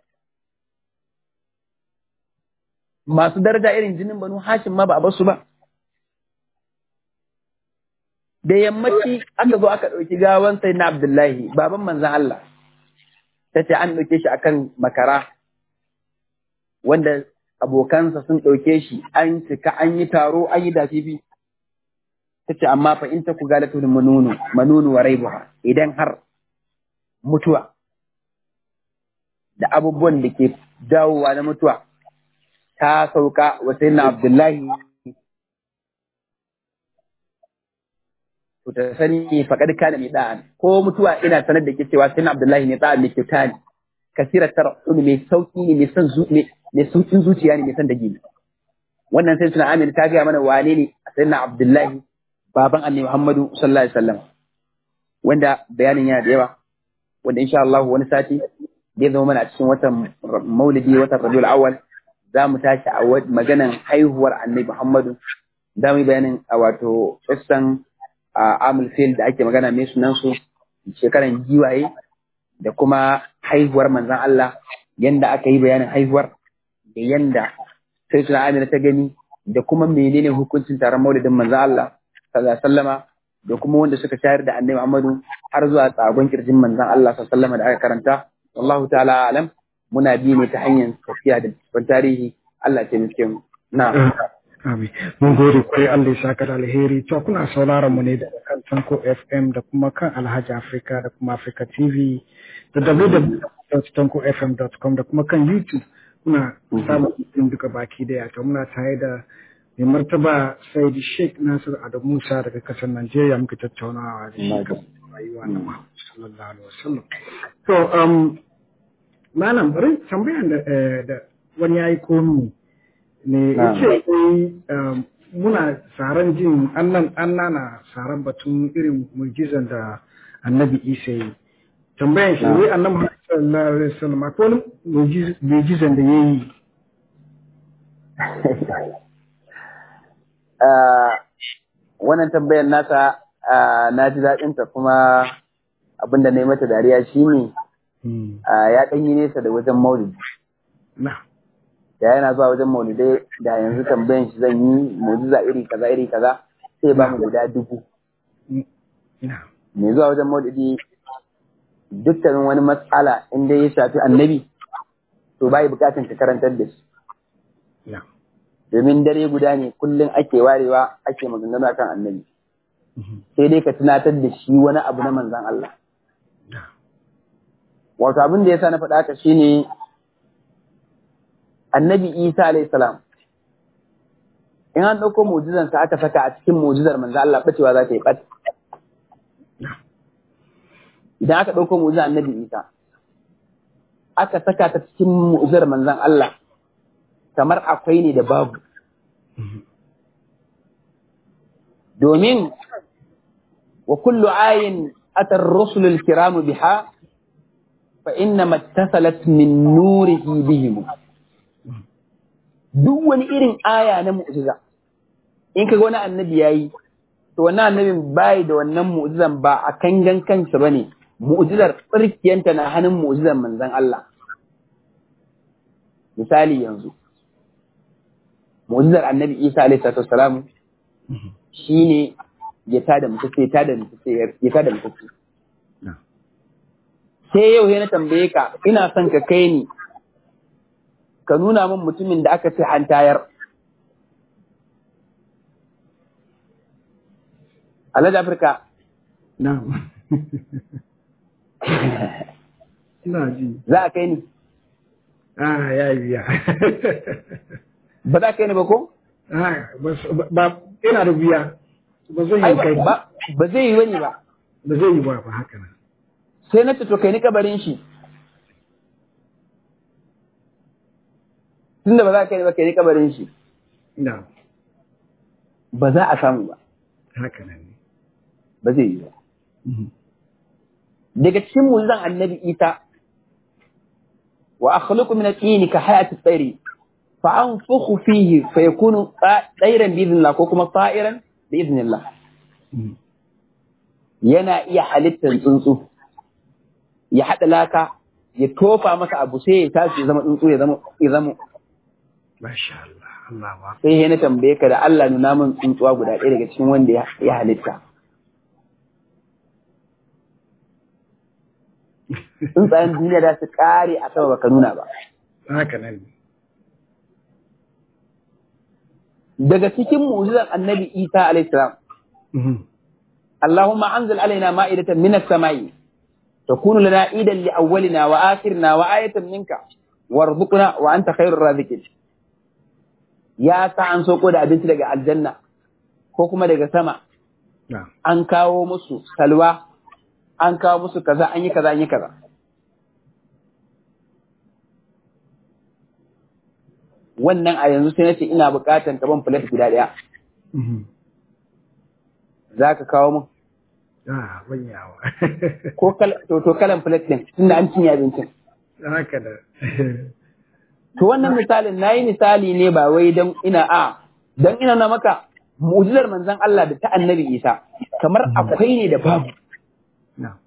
masu daraja irin jinin banu hashim ma ba a bar su ba da yammaci aka zo aka ɗauki gawan sai na abdullahi baban manzan Allah ta ce an ɗauke shi akan makara wanda abokansa sun ɗauke shi an cika an yi taro an yi dafifi ta ce amma fa in ta ku galatu manunu manunu wa raibuha idan har mutuwa da abubuwan da ke dawowa na mutuwa ta sauka wa sayyidina abdullahi to ta sani faqad kana mai da'an ko mutuwa ina sanar da ke cewa sayyidina abdullahi ne da'an ne kyauta ne kasira tar'un mai sauki ne mai son mai saukin zuciya ne mai son dage wannan sai suna amina ta gaya mana wane ne sayyidina abdullahi baban annabi muhammadu sallallahu alaihi wasallam wanda bayanin yana da yawa wanda insha Allah wani sati zai zama mana a cikin watan maulidi watan rabiul awwal za mu tashi a maganan haihuwar annabi muhammadu za mu yi bayanin a wato kissan amul fil da ake magana mai sunan su shekaran giwaye da kuma haihuwar manzan Allah yanda aka yi bayanin haihuwar da yanda sai tuna Amina ta gani da kuma menene hukuncin taron maulidin manzo Allah sallallahu alaihi wasallama da kuma wanda suka shayar da annabi Muhammadu har zuwa tsagon kirjin manzon Allah sallallahu alaihi wasallama da aka karanta wallahu ta'ala alam muna bi ne ta hanyar tafiya da cikin tarihi Allah ya taimake mu na'am Amin. Mun gode kwarai Allah ya saka da alheri. To kuna sauraron mu ne daga kan Tanko FM da kuma kan Alhaji Africa da kuma Africa TV da www.tankofm.com da kuma kan YouTube. Kuna samun mutum duka baki daya. To muna tare da mai martaba Saidi Sheikh Nasir Adamu Musa daga kasar Najeriya muka tattaunawa da shi kan rayuwa na Muhammad sallallahu alaihi wasallam. To um malam bari tambayan da da wani yayi komi ne ya ce muna tsaron jin annan annana tsaron batun irin mujizan da annabi isa yi tambayan shi wai annabi sallallahu alaihi wasallam akwai wani mujizan da ya yi wannan tambayar nasa na ji daɗinta kuma abinda na yi mata dariya shine ya ɗanyi nesa da wajen maulidi na da yana zuwa wajen maulidai da yanzu tambayan shi zan yi mujiza iri kaza iri kaza sai ba mu guda dubu mai zuwa wajen maulidi dukkanin wani matsala inda ya shafi annabi to bai bukatan ka karantar da shi domin dare guda ne kullum ake warewa ake maganganu akan annabi sai dai ka tunatar da shi wani abu na manzan Allah wato abin da ya sa na faɗa haka shine annabi isa alayhi salam in an ɗauko mu'jizansa aka saka a cikin mu'jizar manzo Allah bacewa za ta yi ɓat idan aka ɗauko mu'jizar annabi isa aka saka ta cikin mu'jizar manzon Allah kamar akwai ne da babu domin wa kullu ayin atar rusulul kiramu biha fa inna mattasalat min nurihi bihim duk wani irin aya na mu'jiza in kaga wani annabi yayi to wannan annabin bai da wannan mu'jizan ba a kangan kansa bane mu'jizar tsirkiyanta na hannun mu'jizar manzon Allah misali yanzu mu'jizar annabi Isa alaihi salatu wassalam shine ya tada mutum sai tada mutum sai ya tada mutum sai yau na tambaye ka ina son ka kai ni ka nuna min mutumin da aka ce an tayar. Alhaji Afirka. Na'am. Ina ji. Za a kai ni? Ah, ya yi biya. Ba za a kai ni ba ko? Ah, ba ina da biya. Ba zai yi kai. Ba ba zai yi wani ba. Ba zai yi ba ba haka nan. Sai na ce to kai ni kabarin shi. tunda ba za ka yi ba ka yi kabarin shi Na'am. ba za a samu ba Haka nan ne. ba zai yi ba daga cikin mulzan annabi isa wa akhluqu min at-tin ka hayati at-tayri fa anfukhu fihi fa yakunu tayran bi idhnillah ko kuma ta'iran bi idhnillah yana iya halittar tsuntsu ya haɗa laka ya tofa masa abu sai ya tashi ya zama tsuntsu ya zama ya zama Masha Allah. Allah ba. sai na tambaye ka da Allah nuna min tsuntsuwa guda ɗaya daga cikin wanda ya halitta. Tsuntsayen duniya da su ƙare a sama baka nuna ba. Haka nan ne. Daga cikin mu'jizar annabi Isa alaihi salam Allahumma anzil alaina ma'idatan minas samai takunu lana idan li awwalina wa akhirina wa ayatan minka warzuqna wa anta khairur raziqin ya sa an soko da abinci daga aljanna ko kuma daga sama an kawo musu salwa an kawo musu kaza an yi kaza an yi kaza wannan a yanzu sai nace ina bukatan ka ban plate guda daya za ka kawo mun Ah, banyawa. ko kal to to kalan plate din tunda an cinye abincin Haka da. To wannan misalin na yi misali ne ba wai don ina a, don ina na maka mu'jizar manzon Allah da ta annabi Isa, kamar akwai ne da babu. Na.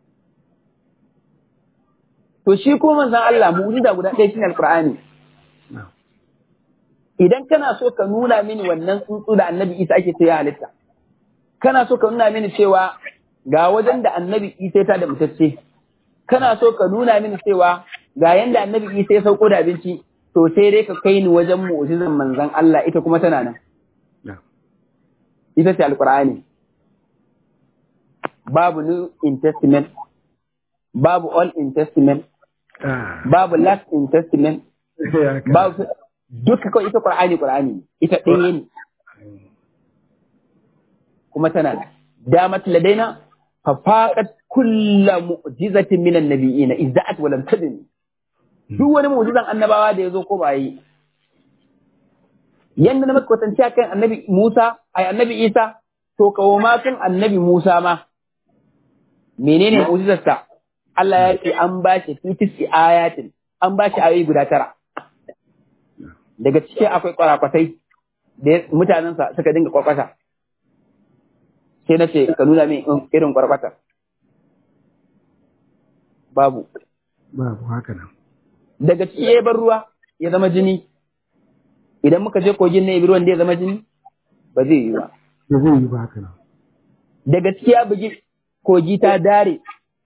To shi ko manzon Allah mu'jiza guda ɗaya shine Alƙur'ani. Na. idan kana so ka nuna mini wannan tsuntsu da annabi isa ake ce ya halitta kana so ka nuna mini cewa ga wajen da annabi isa ta da mutacce kana so ka nuna mini cewa ga yanda annabi isa ya sauko da abinci to sai dai ka kai ni wajen mu'jizan manzon Allah ita kuma tana nan ita ce alqur'ani babu new in testament babu all in testament babu last in testament babu duka kawai ita qur'ani qur'ani ita ɗaya ne kuma tana da damat ladaina fa faqat kullu mu'jizatin min an-nabiyyin izza'at wa lam tadni duk wani mu'jizan annabawa da yazo ko ba yi yanda na maka kwatance kan annabi Musa ai annabi Isa to kawo ma kan annabi Musa ma menene mu'jizarsa Allah ya ce an ba shi fitisi ayatin an ba shi ayoyi guda tara daga cikin akwai kwarakwatai da mutanensa suka dinga kwakwata sai na ce ka nuna min irin kwarkwata babu babu haka nan daga ciki ya bar ruwa ya zama jini idan muka je kogin na ruwan da ya zama jini ba zai yi ba ba zai yi ba haka nan daga ciki ya bugi kogi ta dare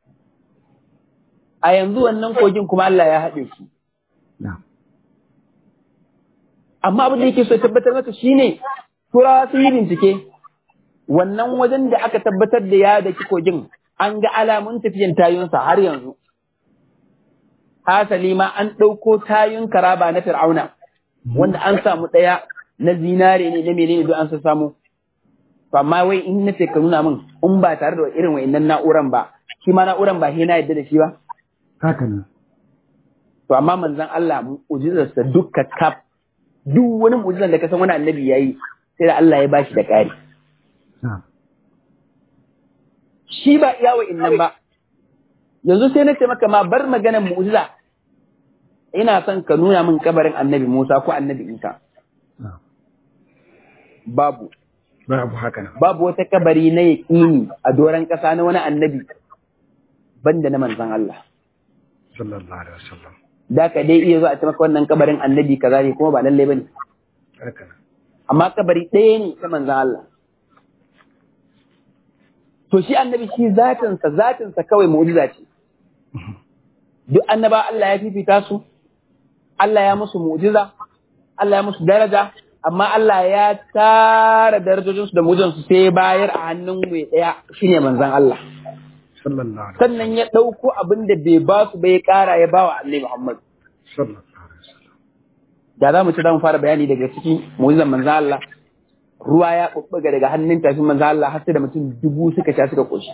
a yanzu wannan kogin kuma Allah ya haɗe shi amma abin da yake so tabbatar maka shine turawa sun yi bincike wannan wajen da aka tabbatar da ya daki kogin an ga alamun tafiyan tayunsa har yanzu hasali ma an ɗauko tayun karaba na fir'auna wanda an samu ɗaya na zinare ne na menene duk an samu amma wai in na ka nuna min in ba tare da irin wa'annan na'uran ba shi ma na'uran ba na yadda da shi ba haka nan to amma manzon Allah mu'jizarsa dukka kaf duk wani mu'jizar da ka san wani annabi yayi sai da Allah ya bashi da ƙari shi ba iya wa'annan ba yanzu sai na ce maka ma bar maganar mu'jiza ina son ka nuna min kabarin annabi Musa ko annabi Isa babu babu haka nan babu wata kabari na yaƙini a doron ƙasa na wani annabi banda na manzon Allah sallallahu alaihi wasallam da ka dai iya zuwa a ce maka wannan kabarin annabi kaza ne kuma ba lalle bane haka nan amma kabari ɗaya ne ta manzon Allah to shi annabi shi zatinsa zatinsa kawai mu'jiza ce duk annaba Allah ya fifita su Allah ya musu mu'jiza Allah ya musu daraja amma Allah ya tara darajojinsu da mu'jizansu sai bayar a hannun mai ɗaya shine manzon Allah sallallahu alaihi sannan ya ɗauko abin da bai ba su bai ƙara ya ba wa Annabi Muhammad sallallahu alaihi wasallam da za mu ci za mu fara bayani daga cikin mu'jizan manzon Allah ruwa ya ɓuɓɓuga daga hannun tafin manzon Allah har sai da mutum dubu suka sha suka ƙoshi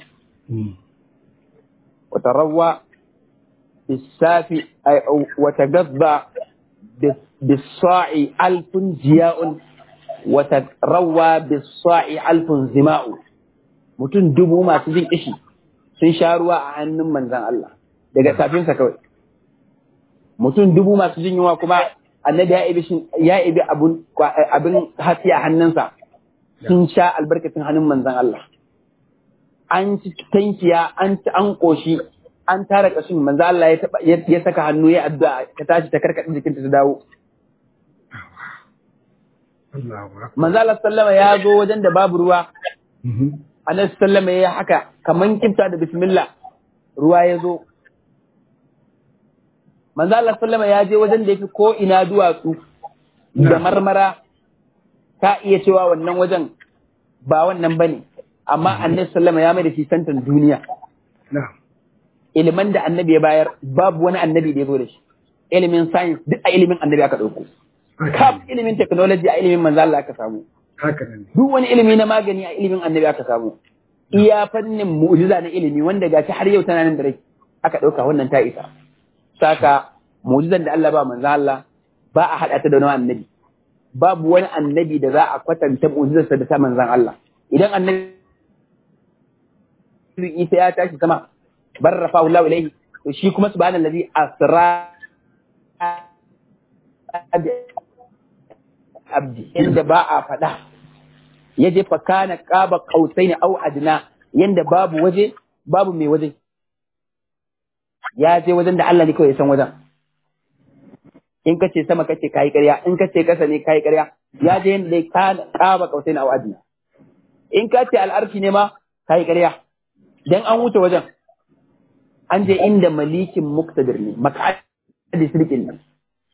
وتروى بالسافي أي أو وتغذى بالصاع ألف جياء وتروى بالصاع ألف زماء mutum dubu masu jin ishi sun sha ruwa a hannun manzan Allah daga safinsa kawai mutum dubu masu jin yunwa kuma annabi ya ibi ya ibi abun abin hasi a hannunsa sun sha albarkacin hannun manzan Allah an ci tankiya an ci an koshi an tara kashin manzo Allah ya taba ya saka hannu ya addu'a ta tashi ta karkade jikinta ta dawo Allahu akbar manzo Allah sallama ya zo wajen da babu ruwa Annabi sallama ya haka kaman kimta da bismillah ruwa ya zo manzo Allah sallama ya je wajen da yafi ko ina duwatsu da marmara ka iya cewa wannan wajen ba wannan bane amma annabi sallama ya mai da shi santan duniya na'am ilimin da annabi ya bayar babu wani annabi da ya zo da shi ilimin science duk a ilimin annabi aka ɗauko kaf ilimin technology a ilimin manzo Allah aka samu haka nan duk wani ilimi na magani a ilimin annabi aka samu iya fannin mu'jiza na ilimi wanda gashi har yau tana nan da rai aka ɗauka wannan ta isa saka mu'jizan da Allah ba manzo Allah ba a haɗa ta da wani annabi babu wani annabi da za a kwatanta mu'jizarsa da ta manzon Allah idan annabi Isa ya tashi sama barrafa Allah ilaihi to shi kuma subhanallazi asra abdi inda ba a faɗa ya je fa kana qaba qausaini au adna yanda babu waje babu mai waje ya je wajen da Allah ne kawai ya san wajen in ka ce sama kace kai ƙarya in ka ce kasa ne kai ƙarya ya je yanda dai ka kaba kausai na wa'adi in ka ce al'arshi ne ma kai ƙarya dan an wuce wajen an je inda malikin muktadir ne makadi sirkin nan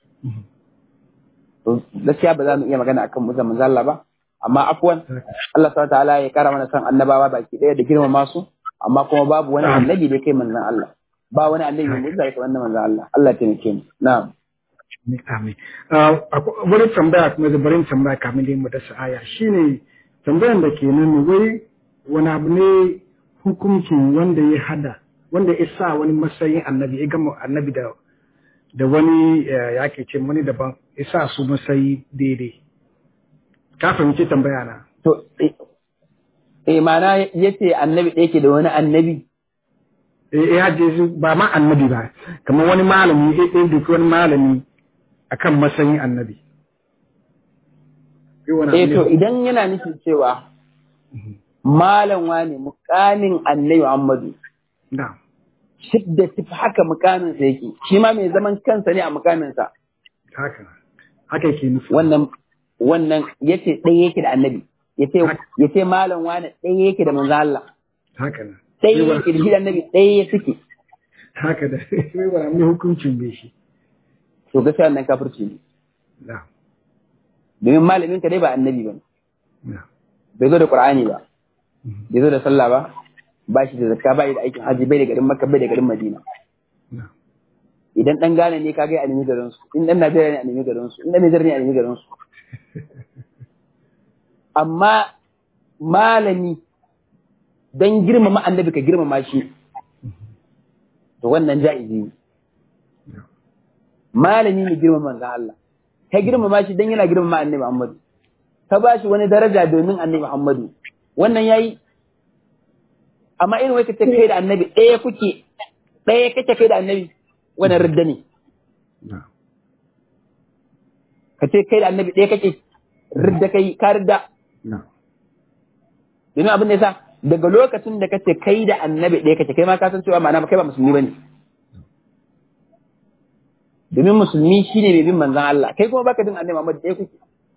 to gaskiya ba za mu iya magana akan musa manzo Allah ba amma afwan Allah subhanahu ta'ala ya kara mana san annabawa baki daya da girmama su amma kuma babu wani annabi da kai manzon Allah ba wani annabi mai musa kai wannan manzon Allah Allah ya taimake mu na'am Amin. Wani tambaya kuma zabarin tambaya kamin da mu da aya shine tambayan da ke nan wai wani abu ne hukuncin wanda ya hada wanda ya sa wani matsayin annabi ya gama annabi da da wani ya ke ce wani daban ya sa su matsayi daidai ka fahimci tambaya na to eh mana yace annabi da yake da wani annabi eh ya je su ba ma annabi ba kamar wani malami ya ɗin duk wani malami akan matsayin annabi eh to idan yana nufin cewa malam wane mukamin annabi Muhammadu na'am shidda tafi haka mukamin sa yake shi ma mai zaman kansa ne a mukamin sa haka haka yake nufi wannan wannan yace ɗaya yake da annabi yace yace malam wane ɗaya yake da manzo Allah haka na ɗaya yake da shi da annabi ɗaya suke haka da sai ba mai hukuncin bai shi to gaskiya wannan kafirci ne na'am domin malamin ka dai ba annabi ba na'am bai zo da qur'ani ba bai zo da sallah ba ba shi da zakka ba da aikin haji bai da garin makka bai da garin madina na'am idan dan gane ne kaga a nemi garin su in dan najeriya ne a nemi garin su in dan nijar ne a nemi garin su amma malami dan girmama annabi ka girmama shi to wannan ja'izi ne malami ne girmama manzon Allah ka girmama shi dan yana girmama annabi Muhammadu ka ba shi wani daraja domin annabi Muhammadu wannan yayi amma irin wai kace kai da annabi ɗaya kuke ɗaya kake kai da annabi wannan ridda ne na'am kace kai da annabi ɗaya kake ridda kai ka ridda na'am domin abin da yasa daga lokacin da kace kai da annabi ɗaya kake kai ma ka san cewa ma'ana kai ba musulmi bane domin musulmi shine mai bin manzon Allah kai kuma baka bin annabi Muhammad ɗaya kuke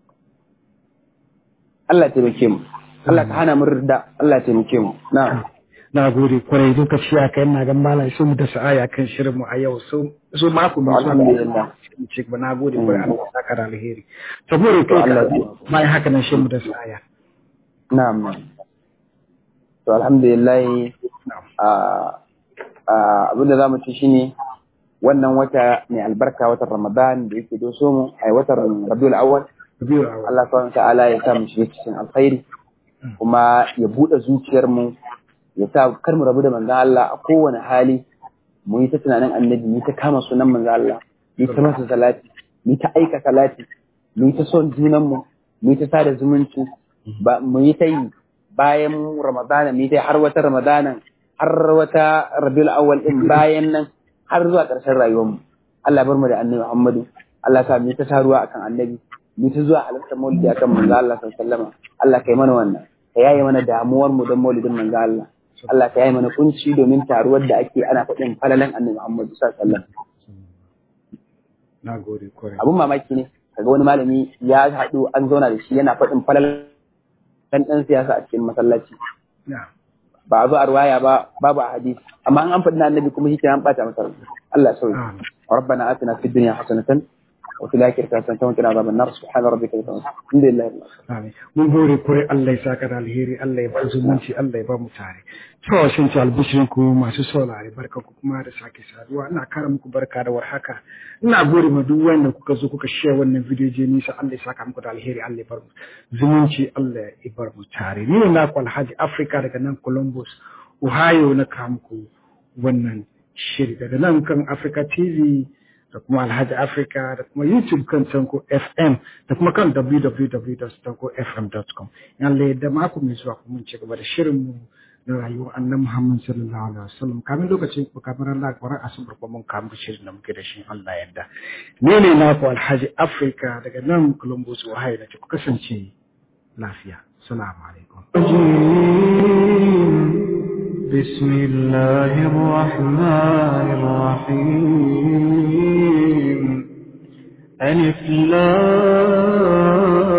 Allah ya taimake mu Allah ka hana mu ridda Allah ya taimake mu na'am na gode kwarai lokaci a kai na ga malam su mu da sa'aya kan shirin mu a yau so so mako mai zuwa Alhamdulillah. ce ba na gode kwarai Allah ya saka da alheri saboda kai Allah ka ya- mai haka nan shi mu da sa'aya Na'am. To alhamdulillah na'am a a abin da zamu ci shine wannan wata mai albarka watan Ramadan da yake doso mu ai watan Rabiul Awwal biyu a Allah subhanahu wa ta'ala ya sa mu shiga cikin alkhairi kuma ya bude zuciyar mu ya sa kar mu rabu da manzon Allah a kowane hali mu yi ta tunanin annabi mu yi ta kama sunan manzon Allah mu yi ta masa salati mu yi ta aika salati mu yi ta son junan mu mu yi ta sada zumunci ba mu yi ta yi bayan Ramadana mu yi ta yi har wata Ramadana har wata Rabiul Awwal din bayan nan har zuwa ƙarshen rayuwar mu Allah bar mu da annabi Muhammadu Allah sa mu yi ta taruwa akan annabi mu ta zuwa halartar maulidi akan manzo Allah sallallahu alaihi wasallam Allah kai mana wannan ka yaye mana damuwar mu don maulidin manzo Allah Allah ka yaye mana kunci domin taruwar da ake ana faɗin falalan annabi Muhammad sallallahu alaihi wasallam na gode kwarai abun mamaki ne kaga wani malami ya haɗu an zauna da shi yana faɗin falalan ɗan siyasa a cikin masallaci na'am ba a zo a ruwaya ba babu a hadisi amma an an faɗi na annabi kuma shi ke an ɓata masa rai. Allah ya sauya amin ربنا آتنا في الدنيا حسنة وفي الآخرة حسنة وقنا عذاب النار سبحان ربك رب العزة الحمد لله رب العالمين Amin. Mun gode kwarai Allah ya saka da alheri, Allah ya ba zumunci, Allah ya ba mu tare. Cewa shin ci albishirin ku masu saurare barka ku kuma da sake saduwa. Ina kara muku barka da warhaka. Ina gode ma duk wanda kuka zo kuka share wannan video je nisa Allah ya saka muku da alheri, Allah ya bar mu zumunci, Allah ya bar mu tare. Ni ne naku Alhaji Africa daga nan Columbus, Ohio na kawo muku wannan shiri daga nan kan Africa TV da kuma Alhaji Africa da kuma YouTube kan Tanko FM da kuma kan www.tankofm.com. Yalle da mako mai zuwa kuma mun ci gaba da shirin mu na rayuwar annan Muhammad sallallahu alaihi wasallam kamin lokacin ku kamar Allah kwarar asabar kuma mun kamu shirin da muke da shi Allah yadda. Ni ne naku Alhaji Africa daga nan Columbus Ohio da ku kasance lafiya. Assalamu alaikum. بسم الله الرحمن الرحيم ألف لام